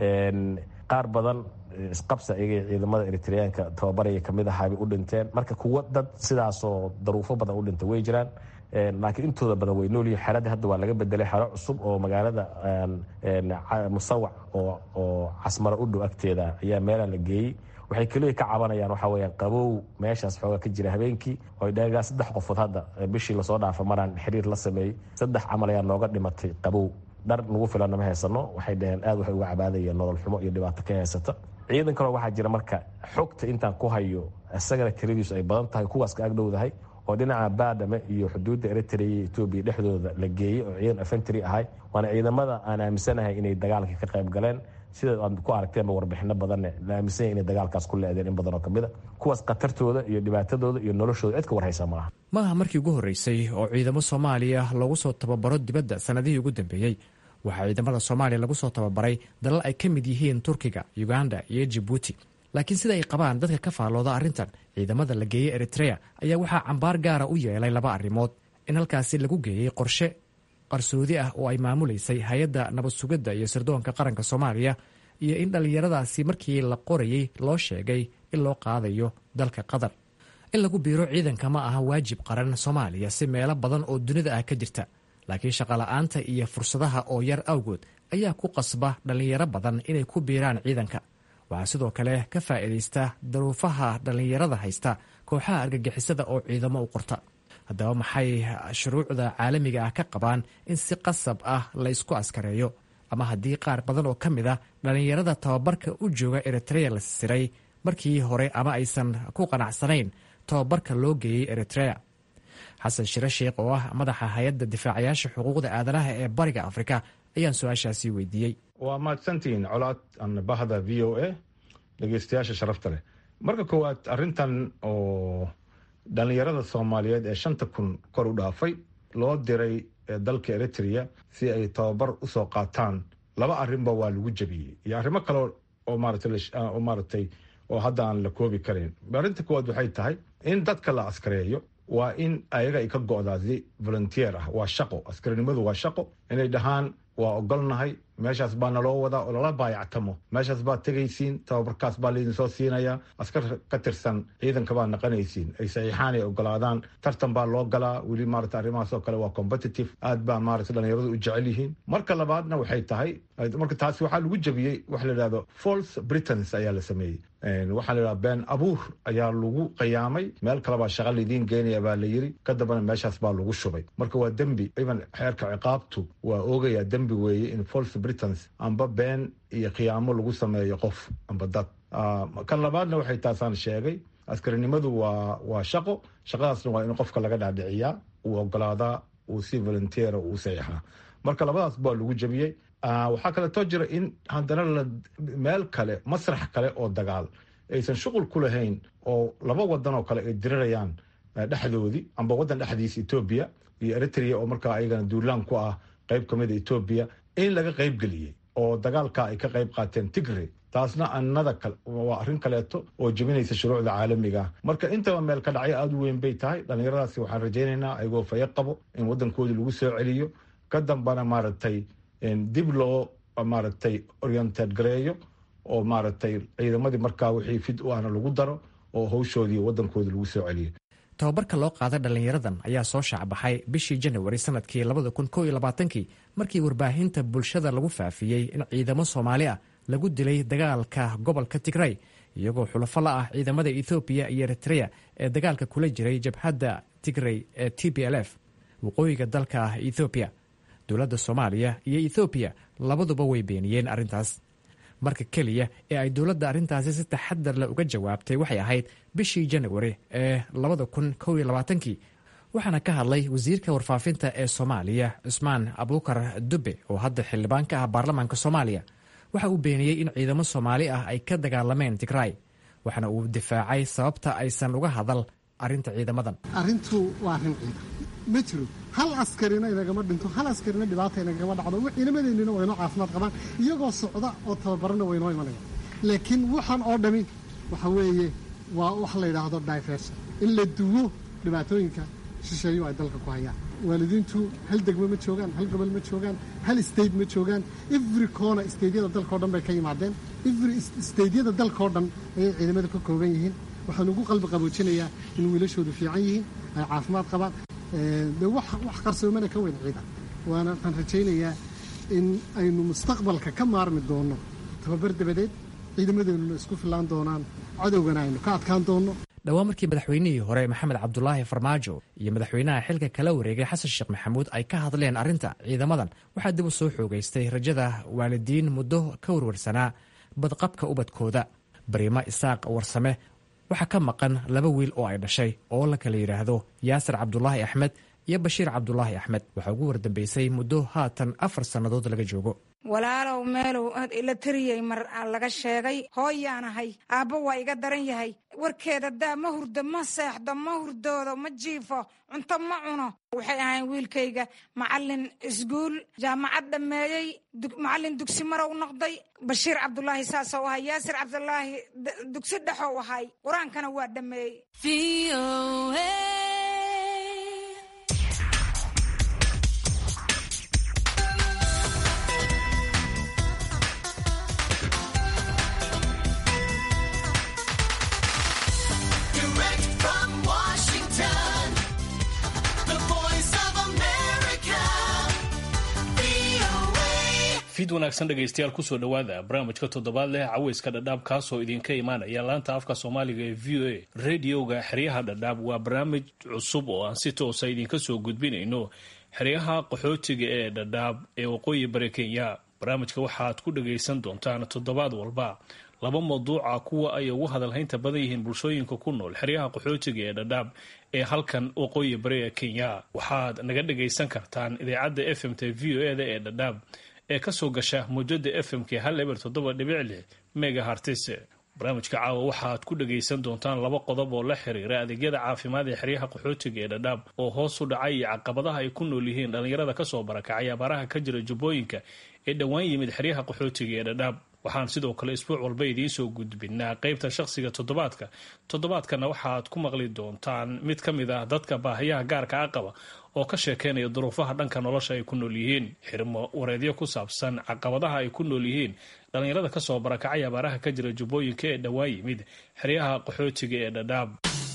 qaar badan isqabsa iyaga ciidamada eritreyaanka tababaraya kamid ahaabay u dhinteen marka kuwo dad sidaasoo daruufo badan u dhintay way jiraan laakiin intooda badan way noolyihin xeradii hadda waa laga bedelay xero cusub oo magaalada musawac oo casmaro u dhow agteeda ayaa meelaa la geeyey waxay keliya ka cabanayaan waxaa weyaan qabow meeshaas xoogaa ka jira habeenkii oo dhagaa saddex qofood hadda bishii lasoo dhaafa maraan xiriir la sameeyey saddex camal ayaa nooga dhimatay qabow dhar nagu filanna ma haysano waxay dhaheen aad waxay uga cabaadayeen nolol xumo iyo dhibaato ka haysata ciidan kaloo waxaa jira marka xogta intaan ku hayo isagana tiradiisu ay badan tahay kuwaas ka agdhowdahay oo dhinaca baadhame iyo xuduudda eritrea iyo etoobiya dhexdooda la geeyey oo ciidan afentry ahay waana ciidamada aan aaminsanahay inay dagaalka ka qayb galeen sida aad ku aragteenba warbixino badanne la aaminsanya inay dagaalkaas ku leedeen in badanoo kamid a kuwaas khatartooda iyo dhibaatadooda iyo noloshooda cid ka warhaysa maaha ma aha markii ugu horreysay oo ciidamo soomaaliya loogu soo tababaro dibadda sannadihii ugu dambeeyey waxaa ciidamada soomaaliya lagu soo tababaray dalal ay ka mid yihiin turkiga uganda iyo jibuuti laakiin sida ay qabaan dadka ka faallooda arrintan ciidamada la geeyey eritrea ayaa waxaa cambaar gaara u yeelay laba arrimood in halkaasi lagu geeyey qorshe qarsoodi ah oo ay maamulaysay hay-adda nabad sugidda iyo sirdoonka qaranka soomaaliya iyo in dhallinyaradaasi markii la qorayey loo sheegay in loo qaadayo dalka qatar in lagu biiro ciidanka ma aha waajib qaran soomaaliya si meelo badan oo dunida ah ka jirta laakiin shaqola'aanta iyo fursadaha oo yar awgood ayaa ku qasba dhallinyaro badan inay ku biiraan ciidanka waxaa sidoo kale ka faa'iidaysta daruufaha dhallinyarada haysta kooxaha argagixisada oo ciidamo u qorta haddaba maxay shuruucda caalamiga ah ka qabaan in si qasab ah la ysku askareeyo ama haddii qaar badan oo ka mid a dhallinyarada tababarka u jooga eritrea la siray markii hore ama aysan ku qanacsanayn tababarka loo geeyey eritrea xasan shire sheekh oo ah madaxa hay-adda difaacayaasha xuquuqda aadanaha ee bariga afrika ayaan su-aashaasi weydiiyey waa mahadsantihiin colaad bahda v o a dhegeystayaasha sharafta leh marka koowaad arintan oo dhallinyarada soomaaliyeed ee shanta kun kor u dhaafay loo diray dalka eritrea si ay tababar usoo qaataan laba arrinba waa lagu jebiyey iyo arrimo kale oo maaragtay oo hadda aan la koobi karayn arrinta koowaad waxay tahay in dadka la askareeyo waa in ayaga ay ka go'daa si volunteer ah waa shaqo askarinimadu waa shaqo inay dhahaan waa ogolnahay meeshaas baa naloo wadaa oo lala baayactamo meeshaas baad tegaysiin tababarkaas baa laydinsoo siinayaa askar ka tirsan ciidanka baad naqanaysiin ay saxiixaan ay ogolaadaan tartan baa loo galaa weli maarata arrimahaas oo kale waa competitive aad baa maarata dhalinyaradu u jecel yihiin marka labaadna waxay tahay marka taasi waxaa lagu jebiyey waxa la yidhahdo false britons ayaa la sameeyey waxaa la yidhahda been abuur ayaa lagu qiyaamay meel kale baa shaqa laydiin geenaya baa la yiri ka dambana meeshaas baa lagu shubay marka waa dembi iban xeerka ciqaabtu waa oogayaa dembi weeye in false britons amba been iyo khiyaamo lagu sameeyo qof amba dad kan labaadna waxay taasaan sheegay askarinimadu waa waa shaqo shaqadaasna waa in qofka laga dhaadhiciyaa uu ogolaadaa uu si volunteera uu saxiixaa marka labadaas baa lagu jebiyey waxaa kaleetoo jira in haddana la meel kale masrax kale oo dagaal aysan shuqul ku lahayn oo laba wadan oo kale ay dirirayaan dhexdoodii amba wadan dhexdiisa etoobiya iyo eritrea oo markaa ayagana duulaan ku ah qayb ka mida etoobiya in laga qayb geliyey oo dagaalka ay ka qayb qaateen tigre taasna annada waa arrin kaleeto oo jebinaysa shuruucda caalamiga marka intaba meel ka dhacyo aada u weyn bay tahay dhallinyaradaasi waxaan rajaynaynaa ayagoo fayo qabo in waddankoodii lagu soo celiyo ka dambana maaragtay dib loo maaragtay oriented gareeyo oo maaragtay ciidamadii markaa wixii fid u ahna lagu daro oo hawshoodii waddankoodii lagu soo celiyo tababarka loo qaaday dhallinyaradan ayaa soo shaacbaxay bishii janawari sanadkii labada kun koo iyo labaatankii markii warbaahinta bulshada lagu faafiyey in ciidamo soomaali ah lagu dilay dagaalka gobolka tigray iyagoo xulafo la ah ciidamada ethoobiya iyo eritrea ee dagaalka kula jiray jabhadda tigray ee t b l f waqooyiga dalka ethoobiya dowladda soomaaliya iyo ethoobiya labaduba way beeniyeen arrintaas marka keliya ee ay dowladda arrintaasi si taxadar leh uga jawaabtay waxay ahayd bishii janawari ee labada kun kow iyo labaatankii waxaana ka hadlay wasiirka warfaafinta ee soomaaliya cusmaan abuukar dube oo hadda xildhibaan ka ah baarlamaanka soomaaliya waxa uu beeniyey in ciidamo soomaali ah ay ka dagaalameen tigray waxaana uu difaacay sababta aysan uga hadal arrinta ciidamadan arrintu waa arrin ciidan ma jiro hal askarina inagama dhinto hal askarina dhibaata inagama dhacdo ciidamadeennina waynoo caafimaad qabaan iyagoo socda oo tababarana waynoo imanaya laakiin waxaan oo dhami waxa weeye waa wax la yidhaahdo diversion in la duwo dhibaatooyinka shisheeyo ay dalka ku hayaan waalidiintu hal degmo ma joogaan hal gobol ma joogaan hal state ma joogaan every corner stateyada dalkao dhan bay ka yimaadeen every stateyada dalkao dhan ayay ciidamada ka kooban yihiin waxaan ugu qalbi qaboojinayaa in wiilashoodu fiican yihiin ay caafimaad qabaan de wax qarsoomana ka weyn ciidan waana waxaan rajaynayaa in aynu mustaqbalka ka maarmi doonno tababar dabadeed ciidamadeennuna isku fillaan doonaan cadowgana aynu ka adkaan doonno dhowaan markii madaxweynihii hore maxamed cabdulaahi farmaajo iyo madaxweynaha xilka kala wareegay xasan sheekh maxamuud ay ka hadleen arrinta ciidamadan waxaa dib u soo xoogaystay rajada waalidiin muddo ka warwarsanaa badqabka ubadkooda bariimo isaaq warsame waxaa ka maqan laba wiil oo ay dhashay oo la kala yidhaahdo yaasir cabdulaahi axmed iyo bashiir cabdulaahi axmed waxaa ugu wardambeysay muddo haatan afar sannadood laga joogo walaalow meelow ila tariyey mar laga sheegay hooyaanahay aabbo waa iga daran yahay warkeeda daa ma hurdo ma seexdo ma hurdoodo ma jiifo cunto ma cuno waxay ahayn wiilkayga macalin isguul jaamacad dhammeeyey macalin dugsi marow noqday bashiir cabdulaahi saasou ahay yaasir cabdulaahi dugsi dhexow ahay qur-aankana waa dhammeeyey fiid wanaagsan dhegaystayaal kusoo dhowaada barnaamijka toddobaad leh caweyska dhadhaab kaasoo idinka imaanaya laanta afka soomaaliga ee v o a radioga xeryaha dhadhaab waa barnaamij cusub oo aan si toosa idinka soo gudbinayno xeryaha qaxootiga ee dhadhaab ee waqooyi bari kenya barnaamijka waxaad ku dhagaysan doontaan toddobaad walba laba mawduuca kuwa ay ugu hadalhaynta badan yihiin bulshooyinka ku nool xeryaha qaxootiga ee dhadhaab ee halkan waqooyi bari ee kenya waxaad naga dhagaysan kartaan idaacadda f m t v o e da ee dhadhaab ee kasoo gasha muujada f m k hal eber toddoba dhibic lix mega hartis barnaamijka caawa waxaad ku dhagaysan doontaan laba qodob oo la xiriira adeegyada caafimaad ee xeryaha qaxootiga ee dhadhaab oo hoos u dhacay iyo caqabadaha ay ku nool yihiin dhallinyarada kasoo barakacay abaaraha ka jira jubbooyinka ee dhowaan yimid xeryaha qaxootiga ee dhadhaab waxaan sidoo kale isbuuc walba idiin soo gudbinaa qeybta shaqsiga toddobaadka toddobaadkana waxaad ku maqli doontaan mid ka mid ah dadka baahiyaha gaarka a qaba oo ka sheekeynaya duruufaha dhanka nolosha ay ku nool yihiin xirmo wareedyo ku saabsan caqabadaha ay ku nool yihiin dhallinyarada kasoo barakacay abaaraha ka jira jubbooyinka ee dhowaan yimid xeryaha qaxootiga ee dhadhaab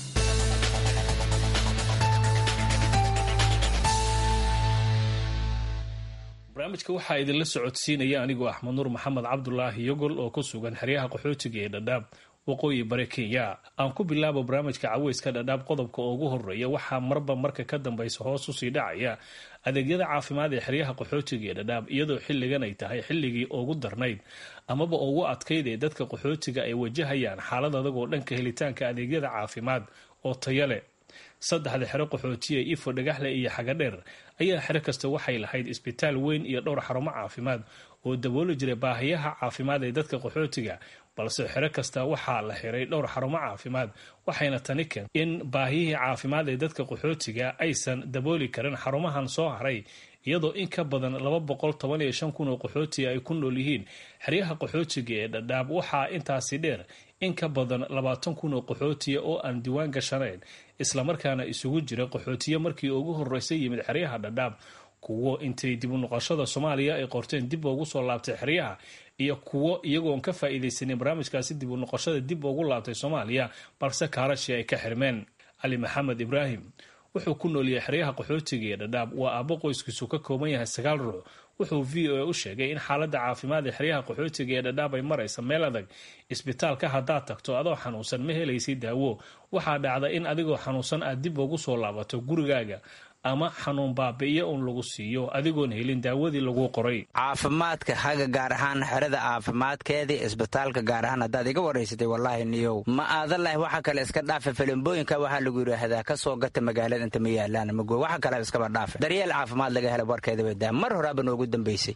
barnaamijka waxaa idinla socodsiinaya anigoo axmed nuur maxamed cabdulaahi yogol oo ku sugan xeryaha qaxootiga ee dhadhaab waqooyi bari kenya aan ku bilaabo barnaamijka caweyska dhadhaab qodobka oo ugu horeeya waxaa marba marka ka dambaysa hoos usii dhacaya adeegyada caafimaad ee xeryaha qaxootiga ee dhadhaab iyadoo xilligan ay tahay xilligii ugu darnayd amaba ugu adkayd ee dadka qaxootiga ay wajahayaan xaalad adag oo dhanka helitaanka adeegyada caafimaad oo taya leh saddexda xero qaxootiya ifo dhagaxle iyo xagadheer ayaa xero kasta waxay lahayd isbitaal weyn iyo dhowr xarumo caafimaad oo dabooli jiray baahiyaha caafimaad ee dadka qaxootiga balse xero kasta waxaa la xiray dhowr xarumo caafimaad waxayna tani keentay in baahiyihii caafimaad ee dadka qaxootiga aysan dabooli karin xarumahan soo haray iyadoo in ka badan laba boqol toban iyo shan kun oo qaxootiga ay ku nool yihiin xeryaha qaxootiga ee dhadhaab waxaa intaasi dheer in ka badan labaatan kun oo qaxootiya oo aan diiwaan gashanayn islamarkaana isugu jira qaxootiye markii ugu horreysay yimid xeryaha dhadhaab kuwo intay dib u noqoshada soomaaliya ay qorteen dib ugu soo laabtay xeryaha iyo kuwo iyagoon ka faa'iidaysanin barnaamijkaasi dib u noqoshada dib ugu laabtay soomaaliya balse kaarashi ay ka xirmeen cali maxamed ibraahim wuxuu ku nooliyay xeryaha qaxootiga ee dhadhaab waa aabbo qoyskiisu ka kooban yahay sagaal ruux wuxuu v o a u sheegay in xaaladda caafimaad ee xeryaha qaxootiga ee dhadhaab ay maraysa meel adag isbitaalka haddaad tagto adoo xanuunsan ma helaysid daawo waxaa dhacda in adigoo xanuunsan aad dib ugu soo laabato gurigaaga ama xanuun baabi'iyo uun lagu siiyo adigoon helin daawadii lagu qoray caafimaadka haga gaar ahaan xerada caafimaadkeedii isbitaalka gaar ahaan haddaad iga waraysatay wallaahi niyow ma aadalahi waxa kale iska dhaafa filimbooyinka waxaa lagu yidhaahdaa ka soo gata magaalada inta ma yaalaan mago waxa kale iskaba dhaafa daryeel caafimaad laga hela warkeeda badaa mar horaaba noogu dambaysay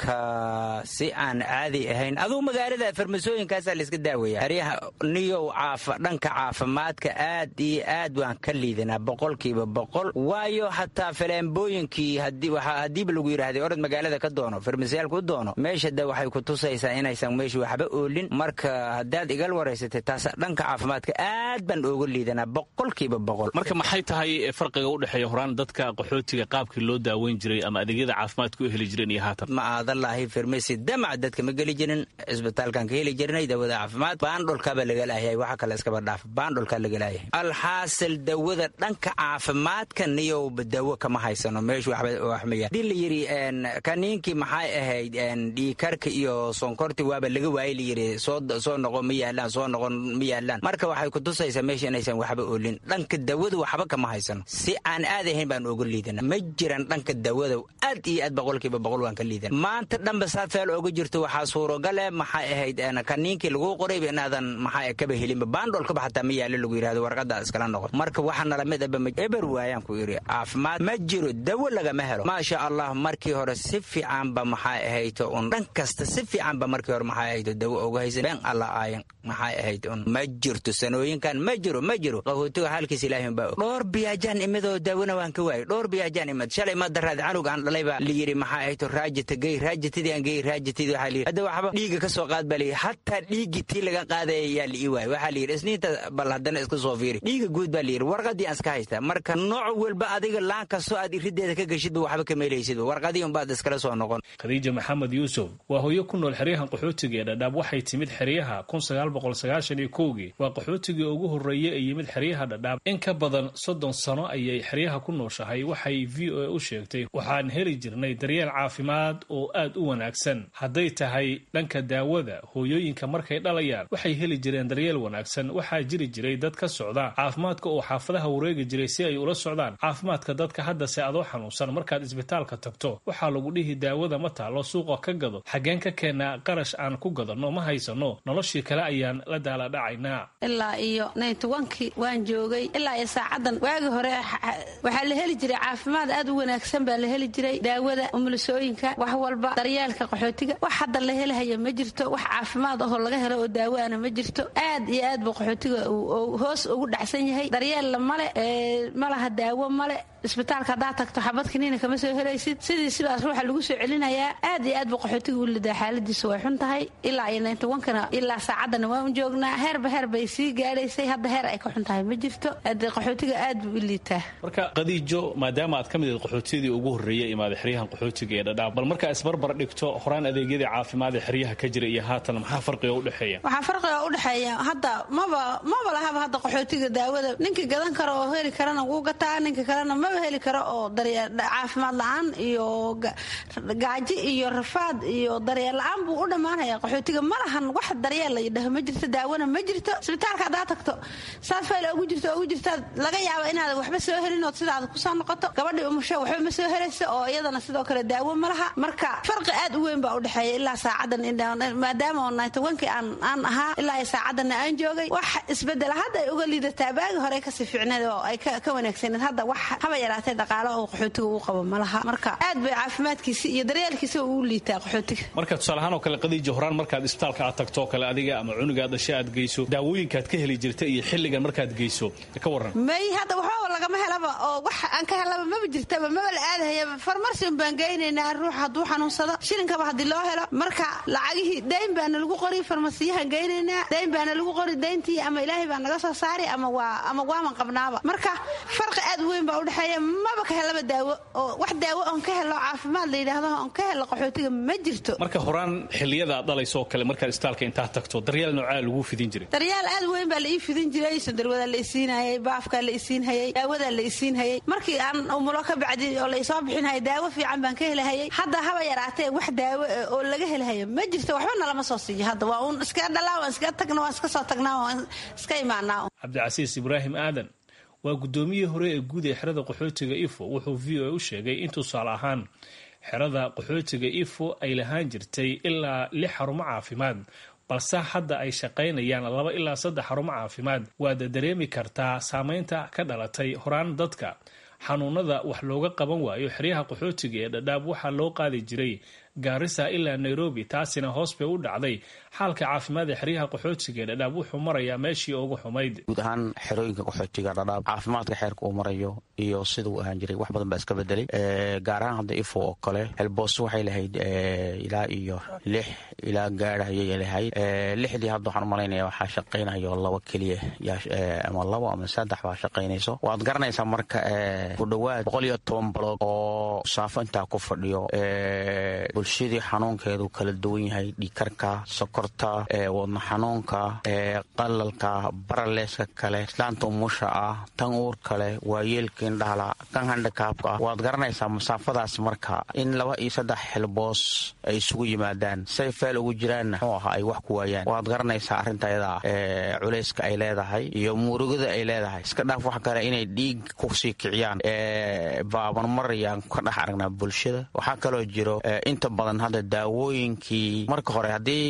marka si aan caadi ahayn aduu magaalada farmasooyinkaasaa layska daaweeya xeryaha niyow dhanka caafimaadka aad iyo aad waan ka liidanaa boqolkiiba boqol waayo hataa faleembooyinkii hadiiba lagu yidhaahday orod magaalada ka doono farmasiyaalka u doono meesha de waxay ku tusaysaa inaysan meesha waxba oolin marka haddaad igal waraysatay taas dhanka caafimaadka aad baan ooga liidanaa boqolkiiba boqol marka maxay tahay farqiga u dhexeeya horaan dadka qaxootiga qaabkii loo daaweyn jiray ama adeegyada caafimaadka u heli jireen iyo haatan ma aadalaahi farmasi damac dadka ma geli jirin cisbitaalkan ka heli jirnay dawada caafimaad baandholkaaba laga laayay waxa kale iskaba dhaaf baandholkaa laga laayay alxaasil dawada dhanka caafimaadka niyow dawo kama haysano meeshu waxmaya hadii la yidhi kaniinkii maxay ahayd dhiikarka iyo sonkorti waaba laga waayey layidhi soo noqon ma yaalaan soo noqon ma yaalaan marka waxay ku tusaysaa meesha inaysan waxba oolin dhanka dawada waxba kama haysano si aan aad ahayn baan oga liidana ma jiran dhanka dawada aad iyo aad boqolkiiba boqol waan ka liidana maanta dhanba saad feel ooga jirto waxaa suurogale maxay ahayd kaniinkii laguu qorayba inaadan maxaa kaba helinba baandholkaba xataa ma yaalo lagu yidhahdo warqada iskala noqon marka waxaa nala mid aba eber waayaan ku yidhi caafimaad ma jiro dawo lagama helo maasha allah markii hore si fiicanba maxay ahayto un dhan kasta si fiicanba markii hore maxay ahayto dawo oga haysa been alla aayan maxay ahayd un ma jirto sanooyinkan ma jiro ma jiro qaxootiga halkiis ilaahin baa dhowr biyaajaan imidoo daawona waan ka waayay dhowr biyaajaan imid shalay ma daraad canug aan dhalay baa la yidhi maxay ahayto raajita gey raajitidii aan gey raajitidii waxaa layidhi hadda waxba dhiiga ka soo qaad baa layidhi hataa dhiiggii tii laga qaadaya yaa la ii waayay waxaa layidhi isniinta bal haddana iska soo fiiri dhiiga guud baa layidhi warqadii aan iska haystaa marka nooc walba adiga laan kastoo aad irideeda ka geshidba waxba ka meelaysidba warqadii unbaad iskala soo noqon khadiija maxamed yuusuf waa hooyo ku nool xeryahan qaxootiga ee dhadhaab waxay timid xeryaha kii waa qaxootigii ugu horreeyey ee yimid xeryaha dhadhaab in ka badan soddon sano ayay xeryaha ku nooshahay waxay v o a u sheegtay waxaan heli jirnay daryeel caafimaad oo aad u wanaagsan hadday tahay dhanka daawada hooyooyinka markay dhalayaan waxay heli jireen daryeel wanaagsan waxaa jiri jiray dad ka socda caafimaadka oo xaafadaha wareegi jiray si ay ula socdaan caafimaadka dadka haddase adoo xanuunsan markaad isbitaalka tagto waxaa lagu dhihi daawada ma taalo suuqa ka gado xaggeen ka keenaa qarash aan ku gadanno ma haysano noloshii kale ayaan la daaladhacaynaa ilaa iyo naytowankii waan joogay ilaa iyo saacadan waagi hore waxaa la heli jiray caafimaad aad u wanaagsan baa la heli jiray daawada umulisooyinka wax walba daryeelka qaxootiga wax hadda la helahaya ma jirto wax caafimaad ahoo laga helo oo daawaana ma jirto aad iyo aad buu qaxootiga hoos ugu dhacsan yahay daryeella male malaha daawo male isbitaalka haddaad tagto xabad kaniina kama soo helaysid sidii sidaas ruuxa lagu soo celinayaa aad iyo aad buu qaxootiga u lidaa xaaladiisa way xun tahay ilaa iyo naytowankana ilaa saacadana waan joognaa heerba heer bay sii gaadhaysay hadda heer ay ka xun tahay ma jirto hadee qaxootiga aad buu u liitaa marka qadiijo maadaama aad ka mid ahed qaxootiyadii ugu horreeyey imaada xeryahan qaxootiga ee dhadhaab bal markaa isbarbar dhigto horaan adeegyadii caafimaad ee xeryaha ka jira iyo haatan maxaa farqiga u dhexeeya waxaa farqiga u dhexeeya hadda maba maba lahaba hadda qaxootiga daawada ninkii gadan karo oo heli karana wuu gataa ninka kalena maba heli karo oo caafimaad la-aan iyo gaaji iyo rafaad iyo daryeel la-aan buu u dhammaanaya qaxootiga ma lahan wax daryeel la yidhaho ma jirto daawana ma jirto isbitaalka haddaad tagto saad fayl ugu jirto ugu jirtaad laga yaaba inaad waxba soo helinood sidaad kusoo noqoto gabadhii umusho waxba ma soo helayso oo iyadana sidoo kale daawo ma laha marka farqi aad u weyn baa u dhexeeya ilaa saacadan maadaama oo naytowankii aan ahaa ilaa iyo saacadanna aan joogay wax isbedela hadda ay uga liidataa baagi hore kasii fiicneed oo ay ka wanaagsaneed hadda wax haba yaraatee dhaqaalo oo qaxootiga uu qabo ma laha marka aad bay caafimaadkiisa iyo daryeelkiisa uu liitaa qaxootiga marka tusaalahaan oo kale qadiija horaan markaad isbitaalka aad tagto kale adiga ama cunugaad dhasha aad geyso daawooyinkaad ka heli jirta iyo xilligan markaad geyso ka waran may hadda waxbaba lagama helaba oo wax aan ka helaba maba jirtaba maba la aadahayaba farmarsin baan geynaynaa ruux hadduu xanuunsado shilinkaba haddii loo helo marka lacagihii dayn baana lagu qori farmasiyahan geynaynaa dayn baana lagu qori dayntii ama ilaahay baa naga soo saari ama waa ama waaman qabnaaba marka farqi aad weyn baa udhexeeya maba ka helaba daawo oo wax daawo oon ka helo caafimaad la yidhaahdo oon ka helo qaxootiga ma jirto marka horaan xilliyada aad dhalayso oo kale markaad isbitaalka intaad tagto daryeel noocaa lagu fidin jiray daryaal aad weyn baa la ii fidin jiray sandarwadaa la isiinhayay baafkaa la isiinhayay daawadaa la isiinhayay markii aan umulo ka bacdi oo la isoo bixinhaya daawo fiican baan ka helahayay hadda haba yaraatee wax daawo oo laga helahaya ma jirto waxba nalama soo siiyo hadda waa uun iska dhalaa waan iska tagna waan iska soo tagnaa waan iska imaanaa cabdicasiis ibraahim aadan waa guddoomiyihii hore ee guud ee xerada qaxootiga ifo wuxuu v o a u sheegay in tusaale ahaan xerada qaxootiga ifo ay lahaan jirtay ilaa lix xarumo caafimaad balse hadda ay shaqaynayaan laba ilaa saddex xarumo caafimaad waad dareemi kartaa saameynta ka dhalatay horaan dadka xanuunada wax looga qaban waayo xeryaha qaxootiga ee dhadhaab waxaa loo qaadi jiray gaarisa ilaa nairobi taasina hoos bay u dhacday xaalka caafimaad ee xeryaha qaxootiga ee dhadhaab wuxuu marayaa meeshii ugu xumayd guud ahaan xerooyinka qaxootiga dhadhaab caafimaadka xeerka uu marayo iyo siduu ahaan jiray wax badan baa iska bedelay gaar ahaan hadda ifo oo kale helboos waxay lahayd ilaa iyo lix ilaa gaara ayay lahayd lixdii hadda waxaan umalaynaya waxaa shaqaynayo laba keliya ama labo ama saddex baa shaqaynayso waad garanaysaa marka ku dhowaad boqol iyo toban balood oo saafo intaa ku fadhiyo bulshadii xanuunkeedu kala duwan yahay dhiikarka sokorta wadna xanuunka qalalka baraleeska kale islaanta umusha ah tan uur kale waayeelka indhahala kan handikaabka ah waad garanaysaa masaafadaas marka in laba iyo saddex xilboos ay isugu yimaadaan say feel ugu jiraanna muxuu ahaa ay wax ku waayaan waad garanaysaa arrinta ayada culayska ay leedahay iyo murugada ay leedahay iska dhaaf wax kale inay dhiig kusii kiciyaan baabanmarayaan ka dhex aragnaa bulshada waxaa kaloo jiro inta badan hadda daawooyinkii marka hore haddii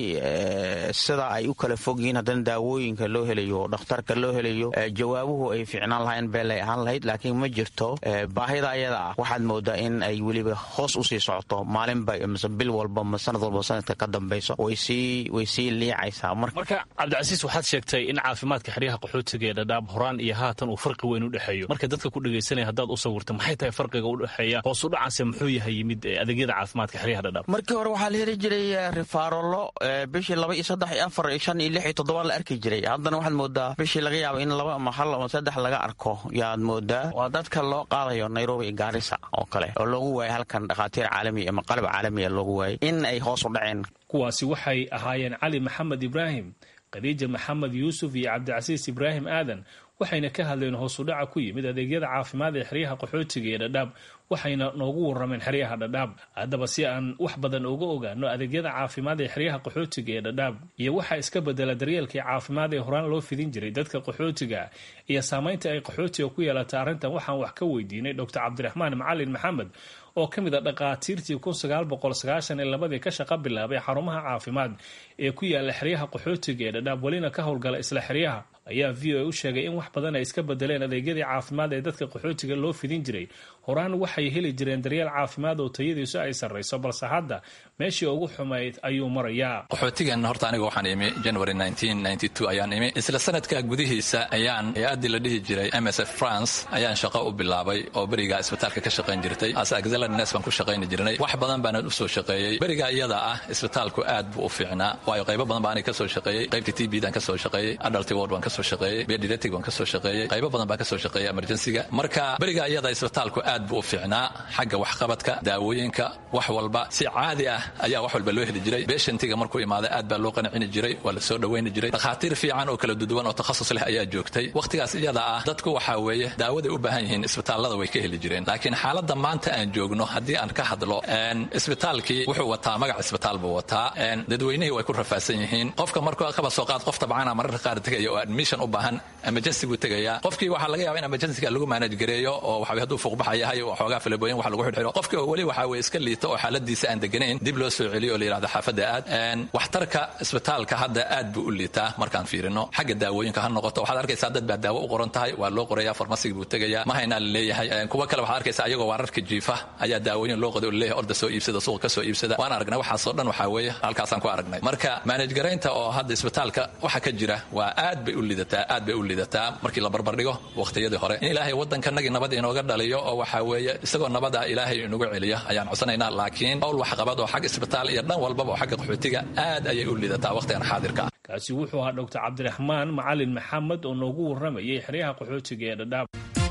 sida ay u kala fog yihiin haddana daawooyinka loo helayo dhakhtarka loo helayo jawaabuhu ay fiicnaan lahayn beelay ahaan lahayd laakiin ma jirto baahida ayada ah waxaad moodaa in ay weliba hoos usii socoto maalinba mise bil walba ma sanad walba sanadka ka dambayso way sii liicaysaa marka cabdicasiis waxaad sheegtay in caafimaadka xeryaha qaxootiga ee dhadhaab horaan iyo haatan uu farqi weyn u dhexeeyo marka dadka ku dhegaysanaya haddaad u sawirta maxay tahay farqiga u dhexeeya hoos u dhacaase muxuu yahay yimid adeegyada caafimaadka xeryaha dhadhaab markii hore waxaa la heli jiray rifaarolo bishii laba iyo saddex iyo afar iyo shan iyo lix iyo toddoba la arki jiray haddana waxaad moodaa bishii laga yaabo in laba ama hal ama saddex laga arko yaad moodaa waa dadka loo qaadayo nairobi iyo gaarisa oo kale oo loogu waayay halkan dhakhaatiir caalami ama qalab caalamiya loogu waayay in ay hoos u dhaceen kuwaasi waxay ahaayeen cali maxamed ibraahim khadiija maxamed yuusuf iyo cabdicasiis ibraahim aadan waxayna ka hadleen hoosudhaca ku yimid adeegyada caafimaad ee xeryaha qaxootiga ee dhadhaab waxayna noogu warrameen xeryaha dhadhaab haddaba si aan wax badan uga ogaano adeegyada caafimaad ee xeryaha qaxootiga ee dhadhaab iyo waxaa iska bedela daryeelkii caafimaad ee horaan loo fidin jiray dadka qaxootiga iyo saamaynta ay qaxootiga ku yeelata arrintan waxaan wax ka weydiinay doctor cabdiraxmaan macalin maxamed oo ka mid a dhakhaatiirtii kun sagaal boqol sagaashan iyo labadii ka shaqa bilaabay xarumaha caafimaad ee ku yaala xeryaha qaxootiga ee dhadhaab welina ka howlgala isla xeryaha ayaa v o a u sheegay in wax badan ay iska bedeleen adeegyadii caafimaad ee dadka qaxootiga loo fidin jiray horaan waxay heli jireen daryeel caafimaad oo tayadiisu ay sarrayso balse hadda meeshii ugu xumayd ayuu marayaa qaxootigan horta aniga waxaan imi january ayaan imi isla sanadka gudihiisa ayaan hay-addii la dhihi jiray m s f france ayaan shaqo u bilaabay oo beriga isbitaalka ka shaqayn jirtay as baan ku shaqayni jirnay wax badan baana usoo shaqeeyey beriga iyada ah isbitaalku aad buu u fiicnaa waayo qaybo badan baa aniga kasoo shaqeeyey qaybta t b dan kasoo shaqeeyey adult ward baan kasoo shaqeeyey pediatric baan kasoo shaqeeyey qaybo badan baan kasoo shaqeeyey emergencyga marka beriga iyada isbitaalku aad buu u fiicnaa xagga waxqabadka daawooyinka wax walba si caadi ah ayaa wax walba loo heli jiray beshantiga markuu imaaday aad baa loo qancini jiray waa la soo dhawayni jiray dhakhaatiir fiican oo kala duduwan oo takhasus leh ayaa joogtay wakhtigaas iyada ah dadku waxaa weeye daawaday u baahan yihiin isbitaallada way ka heli jireen laakiin xaaladda maanta aan joogno haddii aan ka hadlo isbitaalkii wuxuu wataa magac isbitaal buu wataa dadweynihii way ku rafaadsan yihiin qofka markuu kaba soo qaad qof tabcaana mararka qaar tegaya oo admission u baahan emergency buu tegaya qofkii waxaa laga yaaba in emergencyga lagu manage gareeyo oo waxa hadduu fuuqbaxa yahay oo xoogaa filibooyin wax lagu xidhxidho qofkii oo weli waxaa weye iska liito oo xaaladiisa aan deganayn dib loo soo celiyo oo la yidhahdo xaafadda aad waxtarka isbitaalka hadda aad buu u liitaa markaan fiirino xagga daawooyinka ha noqoto waxaad arkaysaa dad baa daawo u qoran tahay waa loo qoraya farmasiga buu tegaya ma haynaa la leeyahay kuwa kale waxaad arkaysaa ayagoo waararka jiifa ayaa daawooyin loo qoday oo laleeyahay orda soo iibsada suuqa ka soo iibsada waan aragnay waxaasoo dhan waxaa weeye halkaasaan ku aragnay marka manage garaynta oo hadda isbitaalka waxa ka jira waa aad bay u lidataa aad bay u lidataa markii la barbardhigo waqtiyadii hore in ilaahay waddankanagii nabad inooga dhaliyo oo waxaa weeye isagoo nabad ah ilaahay inugu celiyo ayaan codsanaynaa laakiin owl waxqabad oo xag isbitaal iyo dhan walbaba oo xagga qaxootiga aad ayay u lidataa waqtigan xaadirka ah kaasi wuxuu ahaa doctor cabdiraxmaan macalin maxamed oo noogu warramayay xeryaha qaxootiga ee dhadhaab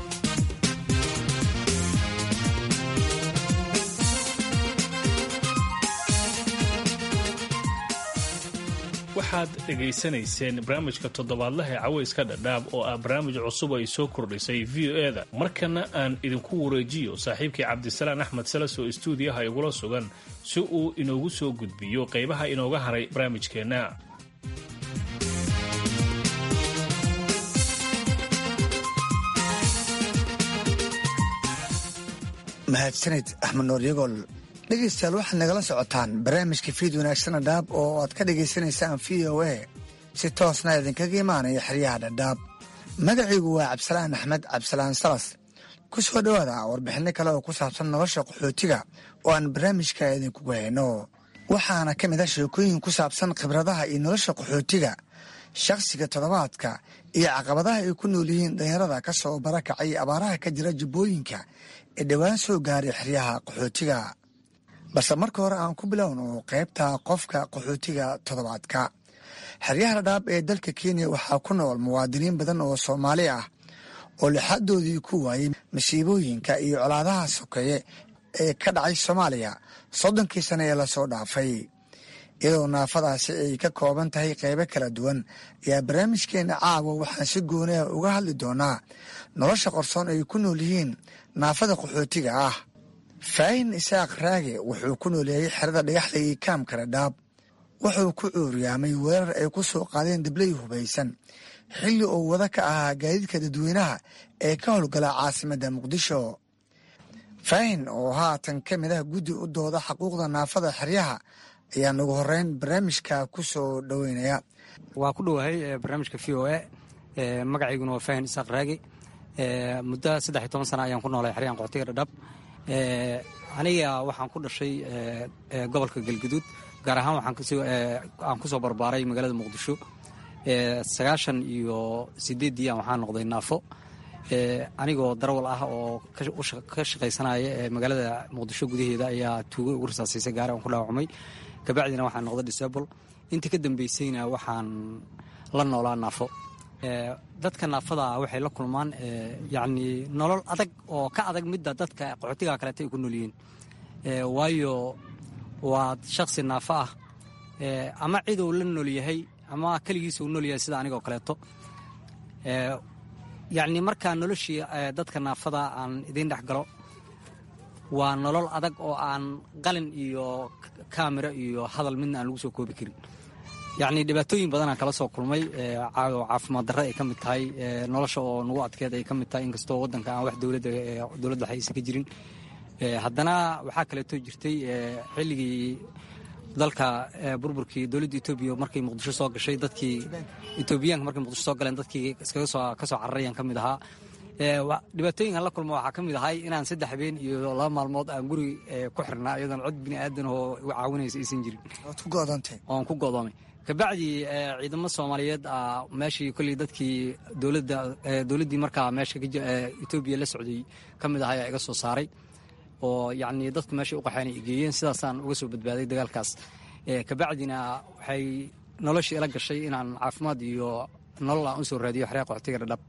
waxaad dhegaysanayseen barnaamijka toddobaadlaha ee cawayska dhadhaab oo ah barnaamij cusub ay soo kordhisay v o e da markana aan idinku wareejiyo saaxiibkii cabdisalaan axmed salas oo istuudiyaha igula sugan si uu inoogu soo gudbiyo qaybaha inooga haray barnaamijkeenna mahadsanid axmed noor yagool dhegaystayaal waxaad nagala socotaan barnaamijka fiid wanaagsana dhaab oo aad ka dhagaysanaysaan v o a si toosna idinkaga imaanaya xeryaha dhadhaab magacaygu waa cabdisalaan axmed cabdisalaan salas ku soo dhowaada warbixinno kale oo ku saabsan nolosha qaxootiga oo aan barnaamijka idinkugu hayno waxaana ka mid ah sheekooyin ku saabsan khibradaha iyo nolosha qaxootiga shakhsiga toddobaadka iyo caqabadaha ay ku nool yihiin dhalinyarada ka soo barakacay abaaraha ka jira jubbooyinka ee dhowaan soo gaaray xeryaha qaxootiga balse marka hore aan ku bilowno qaybta qofka qaxootiga toddobaadka xeryaha dhadhaab ee dalka kenya waxaa ku nool muwaadiniin badan oo soomaali ah oo lixadoodii ku waayey masiibooyinka iyo colaadaha sokeeye ee ka dhacay soomaaliya soddonkii sane ee lasoo dhaafay iyadoo naafadaasi ay ka kooban tahay qeybo kala duwan ayaa barnaamijkeena caawa waxaan si gooniah uga hadli doonaa nolosha qorsoon ay ku nool yihiin naafada qaxootiga ah faahin isaaq raage wuxuu ku nooleeyay xerada dhagaxda iyo kaamka dhadhaab wuxuu ku cuuryaamay weerar ay ku soo qaadeen dabley hubaysan xilli uu wada ka ahaa gaadiidka dadweynaha ee ka howlgala caasimadda muqdisho faahin oo haatan ka mid ah guddi u dooda xuquuqda naafada xeryaha ayaa nagu horeyn barnaamijka ku soo dhoweynaya waa ku dhowahay barnaamijka v o a magacayguna waa faahin isaaq raagi muddo saddex iyo toban sana ayaan ku noolay xeryahan qoxtiga dhadhab aniga waxaan ku dhashay gobolka galguduud gaar ahaan waxaan kusoo barbaaray magaalada muqdisho sagaashan iyo sideeddii aan waxaan noqday naafo anigoo darawal ah oo ka shaqaysanaya ee magaalada muqdisho gudaheeda ayaa tuugo ugu rasaasiisay gaari aan ku dhaawacmay kabacdina waxaan noqday disable intii ka dambeysayna waxaan la noolaa naafo dadka naafada waxay la kulmaan yacni nolol adag oo ka adag midda dadka qaxootiga kaleeta ay ku nool yihiin waayo waa shakhsi naafo ah ama cid uu la nool yahay ama keligiisa uu nool yahay sida anigoo kaleeto yacni markaa noloshii dadka naafada aan idiin dhex galo waa nolol adag oo aan qalin iyo kaamiro iyo hadal midna aan lagu soo koobi karin yacni dhibaatooyin badanaan kala soo kulmay oo caafimaad darra ay ka mid tahay nolosha oo nagu adkeed ay ka mid tahay inkastoo waddanka aan wax dowladda dowladda waxa aysan ka jirin haddana waxaa kaleeto jirtay xilligii dalka burburkii dowladda etoobiya markay muqdisho soo gashay dadkii etoobiyaanka markay muqdisho soo galeen dadkii iskaga soo ka soo cararayaan ka mid ahaa dhibaatooyinkan la kulma waxaa ka mid ahay inaan saddex habeen iyo laba maalmood aan guri ku xirnaa iyadoon cod bini aadan oo caawinaysa aysan jirin oon ku go'doomay kabacdi ciidamo soomaaliyeed meeshii kolley dadkii dowladda dowladdii markaa meesha etoobiya la socday ka mid ahaa ayaa iga soo saaray oo yacni dadku meeshay u qaxeen ay geeyeen sidaasaan uga soo badbaaday dagaalkaas kabacdina waxay noloshii ila gashay inaan caafimaad iyo nolol aan u soo raadiyo xeryaa qoxtiga dhadhab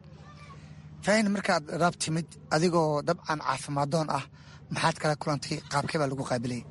faahin markaad dhadhaab timid adigoo dabcan caafimaaddoon ah maxaad kala kulantay qaabkee baa lagu qaabilayay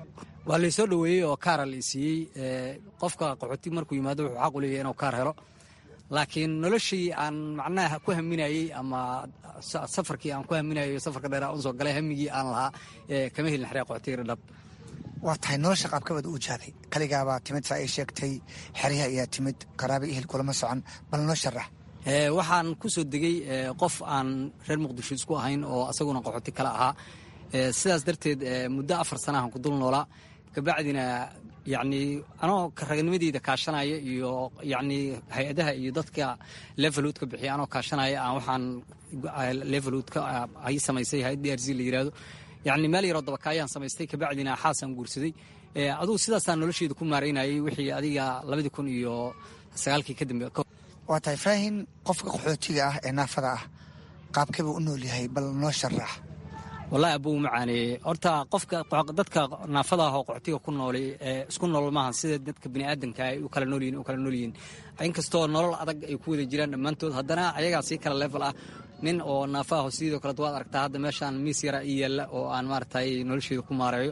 waa laysoo dhoweeyey oo kaara la siiyey qofka qaxooti markuu yimaado wuxuu xaq u leeyahay inuu kaar helo laakiin noloshii aan macnaha ku haminayey ama safarkii aan ku haminayo safarka dheer aan soo galay hamigii aan lahaa kama helin xeryaa qoxtiga dhadhab waa tahay nolosha qaabkabaad u wajahday kaligaabaa timid saa ay sheegtay xeryaha ayaa timid qaraaba ihel kulama socon bal noo sharax waxaan ku soo degay qof aan reer muqdisho isku ahayn oo asaguna qaxooti kale ahaa sidaas darteed muddo afar sanahan ku dul noolaa kabacdina yacni anoo raganimadeyda kaashanaya iyo yacni hay-adaha iyo dadka levelhood ka bixiya anoo kaashanaya aan waxaan levelhood ka ay samaysay hay-ad d r c la yidhaahdo yacni meel yaroo dabakaayaan samaystay kabacdina xaasaan guursaday adugu sidaasaan nolosheeda ku maaraynayay wixii adiga labadii kun iyo sagaalkii ka dambe waa tahay faahin qofka qaxootiga ah ee naafada ah qaabkeebuu u nool yahay bal noo sharax wallahi abuu macaaneeye horta qofka dadka naafada ah oo qaxootiga ku noolay isku nool maaha sida dadka biniaadanka ay u kala noolyihin u kala noolyihiin inkastoo nolol adag ay ku wada jiraan dhammaantood haddana ayagaa sii kala level ah nin oo naafa aho sidoo kaleet waad aragtaa hadda meeshaan miis yara ii yaalla oo aan maaragtay nolosheeda ku maareeyo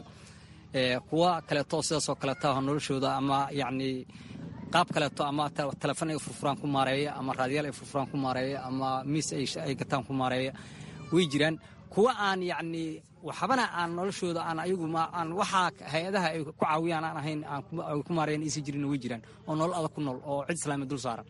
kuwa kaleeto sidaasoo kaleeta ah noloshooda ama yacni qaab kaleeto ama telefon ay furfuraan ku maareeya ama raadiyaal ay furfuraan ku maareeya ama miis ay gataan ku maareeya way jiraan kuwa aan yacni waxbana aan noloshooda aan ayagu aan waxaa hay-adaha ay ku caawiyaan aan ahayn ay ku maareeyan aysan jirin way jiraan oo nolol adag ku nool oo cid islaami dul saaran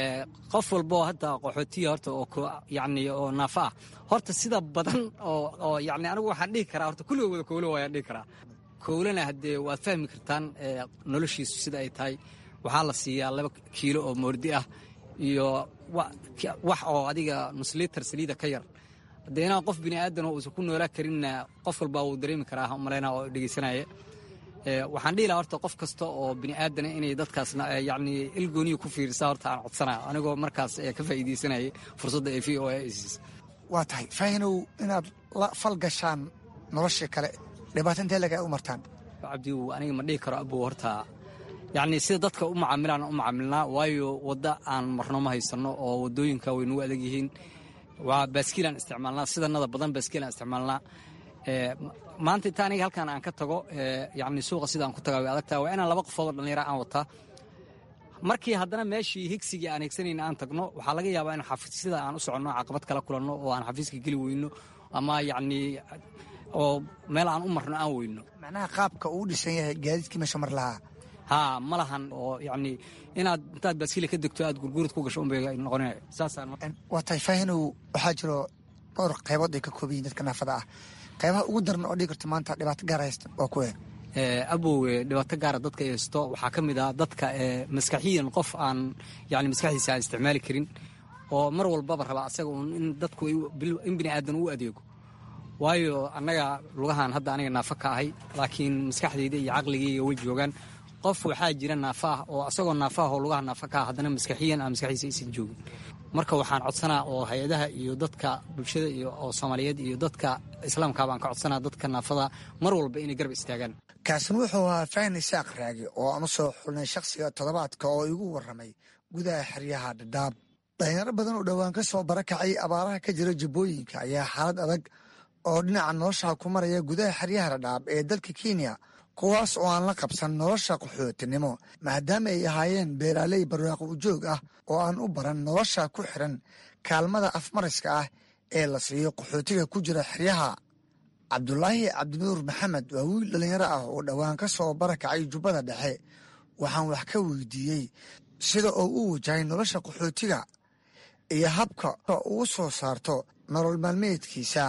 qof walboo hadda qaxootiya horta oo yacni oo naafa ah horta sida badan oo oo yacni anigu waxaan dhihi karaa horta kulliga wada kowlo waayaan dhihi karaa kowlana haddee waad fahmi kartaan noloshiisu sida ay tahay waxaa la siiyaa laba kiilo oo moordi ah iyo wax oo adiga nuslitar saliida ka yar haddee inaan qof bini aadan oo uusan ku noolaa karinna qof walbaa wuu dareemi karaa malaynaa oo dhegeysanaya waxaan dhihi lahaa horta qof kasta oo bini aadana inay dadkaasna yacni ilgooniya ku fiirisaa horta aan codsanaya anigoo markaas ka faa'iideysanayay fursadda ee v o a isis waa tahay faahinow inaad la fal gashaan nolosha kale dhibaato intee laga u martaan cabdiw aniga ma dhihi karo abow horta yacni sida dadka u macaamilaan u macaamilnaa waayo wadda aan marno ma haysanno oo waddooyinka way nagu adag yihiin waa baaskiilaan isticmaalnaa sidanada badan baaskiilaan isticmaalnaa maanta inta aniga halkan aan ka tago yacni suuqa sida aan ku tagaa way adagtaa waa inaan laba qofood oo dhallinyara aan wataa markii haddana meeshii higsigii aan higsanayna aan tagno waxaa laga yaabaa in xafiisyada aan u soconno caqabad kala kulanno oo aan xafiiska geli weyno ama yacni oo meel aan u marno aan weyno macnaha qaabka uu dhisan yahay gaadiidkii meesha mar lahaa haa ma lahan oo yacni inaad intaad baaskiila ka degto aad gurguurad ku gasho unbay noqonaya saasaan waa tahay faahinow waxaa jiro dhowr qaybood ay ka kooban yihin dadka naafada ah qeybaha ugu daran oo dhigi karta maanta dhibaato gaar haysta waa kuwe abowe dhibaato gaara dadka ay haysto waxaa ka mid ah dadka maskaxiyan qof aan yani maskaxdiisa aan isticmaali karin oo mar walbaba raba asaga uun in dadku in bini aadan u adeego waayo annaga lugahan hadda aniga naafa ka ahay laakiin maskaxdayda iyo caqligayga way joogaan qof waxaa jira naafa ah oo asagoo naafa ah oo lugaha naafa ka ah haddana maskaxiyan aan maskaxdiisa aysan joogin marka waxaan codsanaa oo hay-adaha iyo dadka bulshada iyo oo soomaaliyeed iyo dadka islaamka baan ka codsanaa dadka naafada mar walba inay garab istaagaan kaasin wuxuu ahaa fahin isaaq raagi oo aan u soo xulnay shakhsiga toddobaadka oo igu warramay gudaha xeryaha dhadhaab dhalinyaro badan oo dhowaan ka soo barakacay abaaraha ka jira jubbooyinka ayaa xaalad adag oo dhinaca nolosha ku maraya gudaha xeryaha dhadhaab ee dalka kenya kuwaas oo aan la qabsan nolosha qaxootinimo maadaama ay ahaayeen beeraaley barwaaqo ujoog ah oo aan u baran nolosha ku xiran kaalmada afmariska ah ee la siiyo qaxootiga ku jira xeryaha cabdulaahi cabdinuur maxamed waa wiil dhallinyaro ah oo dhowaan ka soo barakacay jubbada dhexe waxaan wax ka weydiiyey sida oo u wajahay nolosha qaxootiga iyo habka ugu soo saarto nolol maalmeedkiisa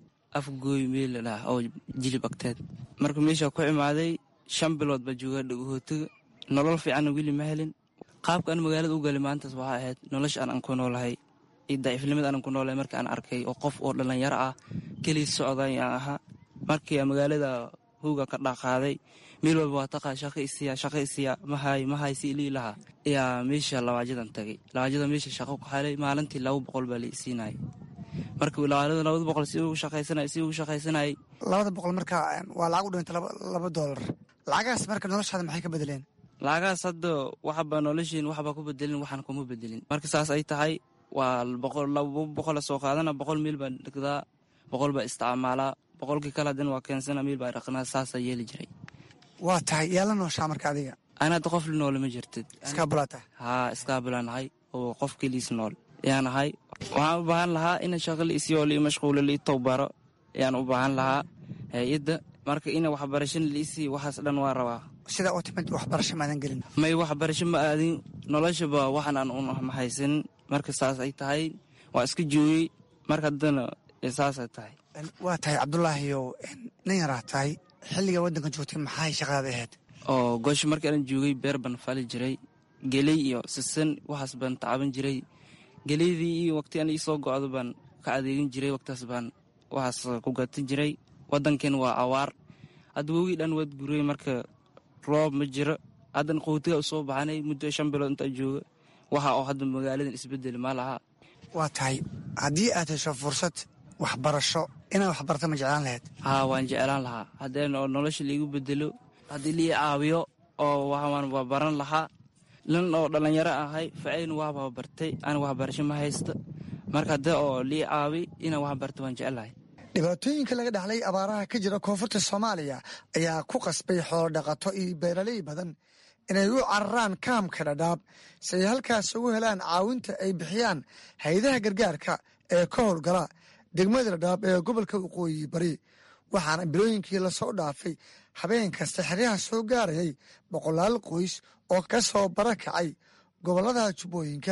afgooy meel ladhaha oo jilib agteed marka meeshaa ku imaaday shan bilood baa joogaa dhagahootiga nolol fiicanna weli ma helin qaabka aan magaalada u gali maantaas waxaa ahayd nolosha aan aan ku noolahay iyo daciifnimada aanan ku noolahay marka aan arkay oo qof oo dhallinyaro ah keliis socday aan ahaa markii magaalada hooga ka dhaqaaday meel walba waa taqaa shaqa isiya shaqa isiya mahay mahay si ilii lahaa ayaa meesha lawaajadan tagay lawaajada meesha shaqo ku xalay maalintii laba boqol baa la isiinayay marka wilaayada labada boqol si ugu shaqaysanay si ugu shaqaysanayay labada boqol marka waa lacag u dhintay laba doolar lacagahaas marka noloshaada maxay ka bedeleen lacagahaas hadda waxba noloshiin waxba ku bedelin waxaan kuma bedelin marka saas ay tahay waa boqol laba boqola soo qaadana boqol miil baa dhigdaa boqol baa isticmaalaa boqolkii kale haddana waa keensana miil baa dhaqnaa saasaa yeeli jiray waa tahay yaa la nooshaa marka adiga ana hadda qof la noole ma jirtid iskaabulaa tahay haa iskaabulaa nahay oo qof keliis nool ayaan ahay waxaan u baahan lahaa ina shaqa la isiyo lii mashquulo lii towbaro ayaan u baahan lahaa hay-adda marka ina waxbarashana la isii waxaas dhan waa rabaa sidaa u timid waxbarasho maadan gelin may waxbarasho ma aadin noloshaba waxan aan un haysanin marka saas ay tahay waa iska joogay marka haddana saasay tahay waa tahay cabdulaahiyow nin yaraa tahay xilliga waddanka joogtay maxay shaqadaada ahayd oo goosho markii aan joogay beer baan fali jiray geley iyo sisan waxaas baan tacaban jiray geleydii iyo waqti an iisoo go-do baan ka adeegin jiray waqtaas baan waxaas ku gatan jiray waddankeen waa awaar hadda wogii dhan waad guray marka roob ma jiro haddan qowtiga u soo baxanay muddo shan bilood intaa jooga waxa oo hadda magaaladan isbedel ma laha waa tahay haddii aad hesho fursad waxbarasho inaad waxbarata ma jeclaan lahayd haa waan jeclaan lahaa haddeen oo nolosha laigu bedelo haddii lii caawiyo oo waxaan waa baran lahaa lan oo dhallinyaro ahay facayn waaba bartay ana waxbarasho ma haysta marka haddee oo lii caawi inaan wax barta waan jecelahay dhibaatooyinka laga dhaxlay abaaraha ka jira koonfurta soomaaliya ayaa ku qasbay xoolo dhaqato iyo beeraley badan inay u cararaan kaamka dhadhaab si ay halkaas ugu helaan caawinta ay bixiyaan hay-adaha gargaarka ee ka howlgala degmada dhadhaab ee gobolka waqooyi bari waxaana bilooyinkii lasoo dhaafay habeen kasta xeryaha soo gaarayay boqolaal qoys oo ka soo barakacay gobollada jubbooyinka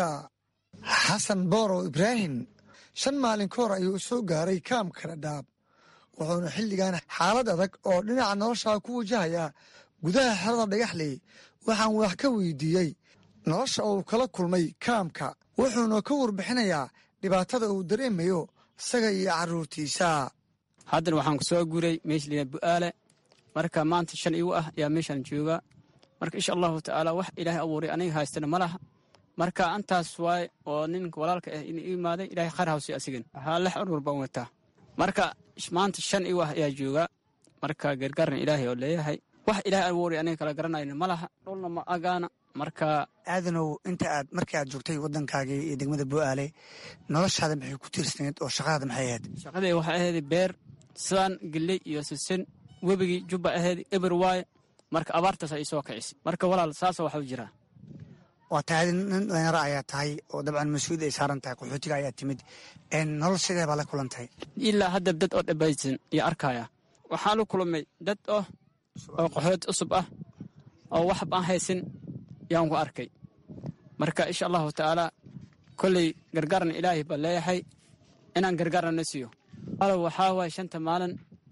xasan boorow ibraahim shan maalin ka hor ayuu soo gaaray kaamka dhadhaab wuxuuna xilligan xaalad adag oo dhinaca nolosha ku wajahayaa gudaha xerada dhagaxley waxaan wax ka weydiiyey nolosha uu kala kulmay kaamka wuxuuna ka warbixinayaa dhibaatada uu dareemayo isaga iyo carruurtiisa haddan waxaan ku soo guuray meesha liyaa bu'aale marka maanta shan igu ah ayaa meeshaan joogaa marka insha allahu tacaala wax ilaahay abuuray aniga haystana ma laha marka antaas waay oo ninka walaalka ah in imaaday ilahay khayr hawsi asigan waxaa lex urur baan wataa marka maanta shan igu ah ayaa joogaa marka gargaarna ilaahay oo leeyahay wax ilaahay abuuray aniga kala garanayna ma laha dhulna ma agaana marka aadanow inta aad markii aad joogtay waddankaagii iyo degmada bu'aale noloshaada maxay ku tiirsanayd oo shaqadaada maxay ahayd shaqadii waxay ahayd beer sidaan gelley iyo sisin webigii jubba ahayd eber waaye marka abaartaas ay soo kicisay marka walaal saasa waxu jiraa waa tahay nin dhalinyaro ayaa tahay oo dabcan mas-uuliyad ay saaran tahay qaxootiga ayaa timid nolol sidee baa la kulantahay ilaa hadda dad oo dhabaysan iyo arkaya waxaa la kulmay dad oh oo qaxooti cusub ah oo waxba aan haysin yaan ku arkay marka insha allahu tacaala kolley gargaarna ilaahay baa leeyahay inaan gargaarna na siiyo alow waxaa waaya shanta maalin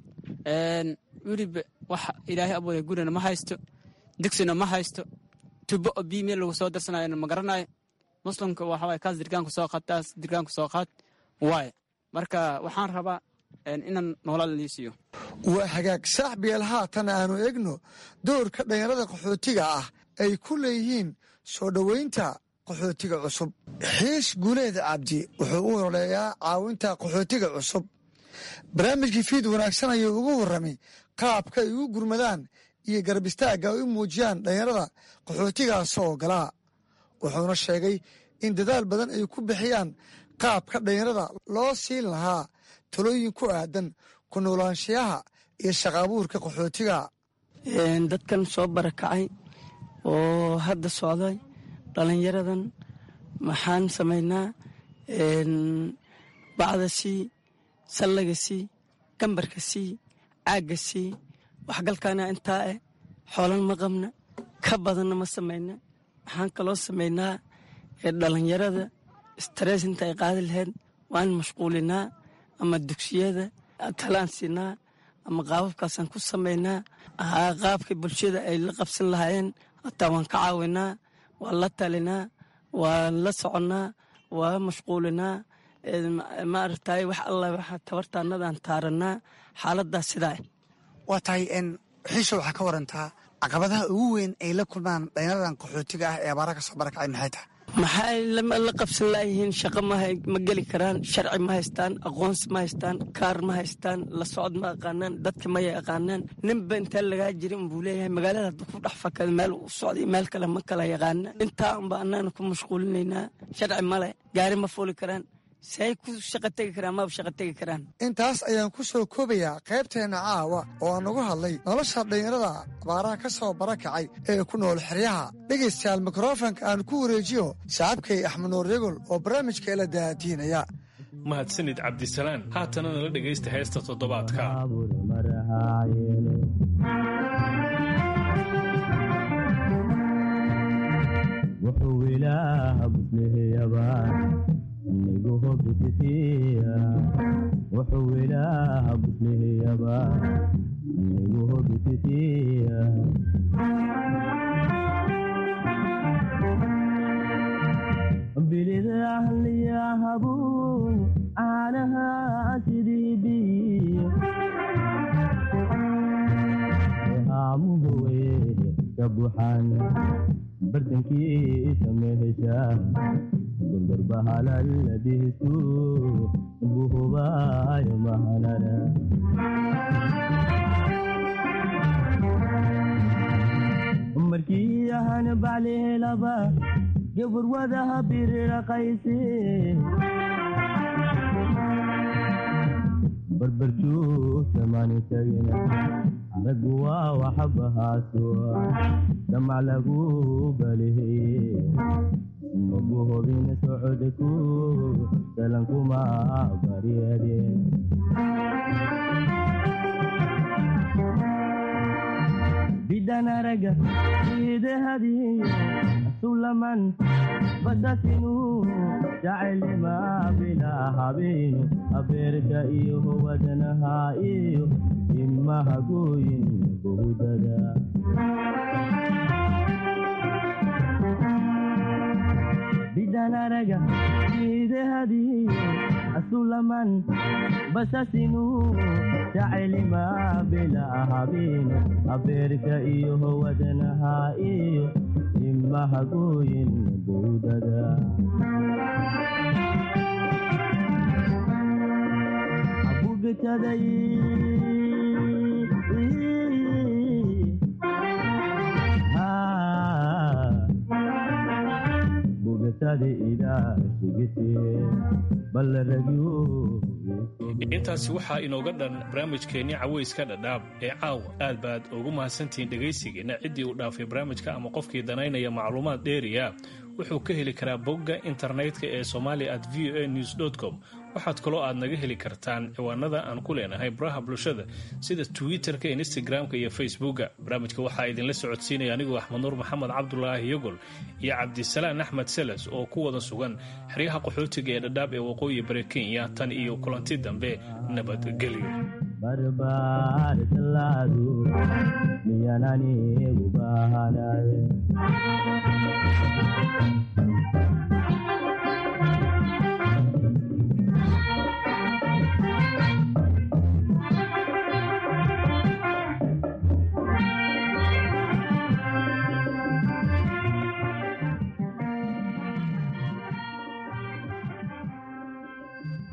weliba wax ilaahay abooday gurina ma haysto digsina ma haysto tubo oo biyo meel lagu soo darsanayona ma garanayo muslimka waxawaye kaas dirgaanku soo qaad taas dirgaanku soo qaad waaye marka waxaan rabaa inaan noolal lii siiyo waa hagaag saaxbiyeel haatan aanu egno doorka dhallinyarada qaxootiga ah ay ku leeyihiin soo dhoweynta qaxootiga cusub xiis guuleed cabdi wuxuu u ololeeyaa caawinta qaxootiga cusub barnaamijkii fiid wanaagsan ayuu ugu warramay qaabka ay ugu gurmadaan iyo garab istaagga ay u muujiyaan dhallinyarada qaxootigaas oo galaa wuxuuna sheegay in dadaal badan ay ku bixiyaan qaabka dhallinyarada loo siin lahaa talooyin ku aadan ku noolaanshiyaha iyo shaqaabuurka qaxootiga dadkan soo barakacay oo hadda socday dhallinyaradan maxaan samaynaa bacda sii sallaga sii gambarka sii caagga sii waxgalkaana intaa eh xoolan ma qabna ka badanna ma samayna waxaan kaloo samaynaa dhallinyarada stress inta ay qaadi lahayd waan mashquulinaa ama dugsiyada talaan siinaa ama qaababkaasaan ku samaynaa qaabka bulshada ay la qabsan lahaayeen hataa waan ka caawinaa waan la talinaa waan la soconnaa waa mashquulinaa maaragtay wax alla waxa tabartaanadaan taaranaa xaaladaas sidaa waa tahay xiisha waxaa ka warantaa caqabadaha ugu weyn ay la kulmaan dhallinyaradan qaxootiga ah ee abaaraha ka soo barakacay maxay tahay maxay la qabsan laayihiin shaqo ma geli karaan sharci ma haystaan aqoonsi ma haystaan kaar ma haystaan la socod ma aqaanaan dadka maya aqaanaan ninba intaa lagaa jirin buu leeyahay magaalada hadda ku dhex fakada meel u socday meel kale ma kala yaqaana intaa unba annaana ku mashquulinaynaa sharci male gaari ma fuuli karaan say ku shaqa tegi karaan maba shaqa tegi karaan intaas ayaan ku soo koobayaa qaybteenna caawa oo aan uga hadlay nolosha dhallinyarada abaaraha ka soo barakacay ee ku nool xeryaha dhegaystayaal mikrofonka aan ku wareejiyo saaxiibkay axmed nuur yagol oo barnaamijka ila daadiinaya mahadsanid cabdisalaan haatana nala dhegaysta heesta toddobaadka wuxuu ilaaha buslihiyaba nigu hobititiya bilida ahliyahabu caanaha sidiibi haamugowe ka buxan bartankiisa mehesha gurgurbahalaladihisu buhubaayo mahanara markii ahan baclihelaba gaburwadaha biriraqayse barbarjuusamaanitagina aragu waa waxabahaasoa damac lagu baliheye magu hobina socodku salankuma baryade bidan araga idehadiyo sulaman basasinu jacelima bila habinu abeerka iyo wadanaha iyo imahagoyin bohudada bidanaraga idehadiyo asulaman basasinu jacelima bila habinu abeerka iyo wadanaha iyo imahagoyin bowdada abugataday intaasi waxaa inooga dhan barnaamijkeenni cawayska dhadhaab ee caawa aad baad ugu mahadsantihiin dhegaysigeenna ciddii uu dhaafay barnaamijka ama qofkii danaynaya macluumaad dheeriya wuxuu ka heli karaa bogga internetka ee somalia at v o a news com waxaad kaloo aad naga heli kartaan ciwaanada aan ku leenahay baraha bulshada sida twitter-ka instagram-ka iyo facebooka barnaamijka waxaa idinla socodsiinaya anigoo axmed nuur maxamed cabdulaahi yogol iyo cabdisalaan axmed seles oo ku wada sugan xeryaha qaxootiga ee dhadhaab ee waqooyi bari kenya tan iyo kulanti dambe nabadgelyo barbaar tallaadu miyananigu baahanaye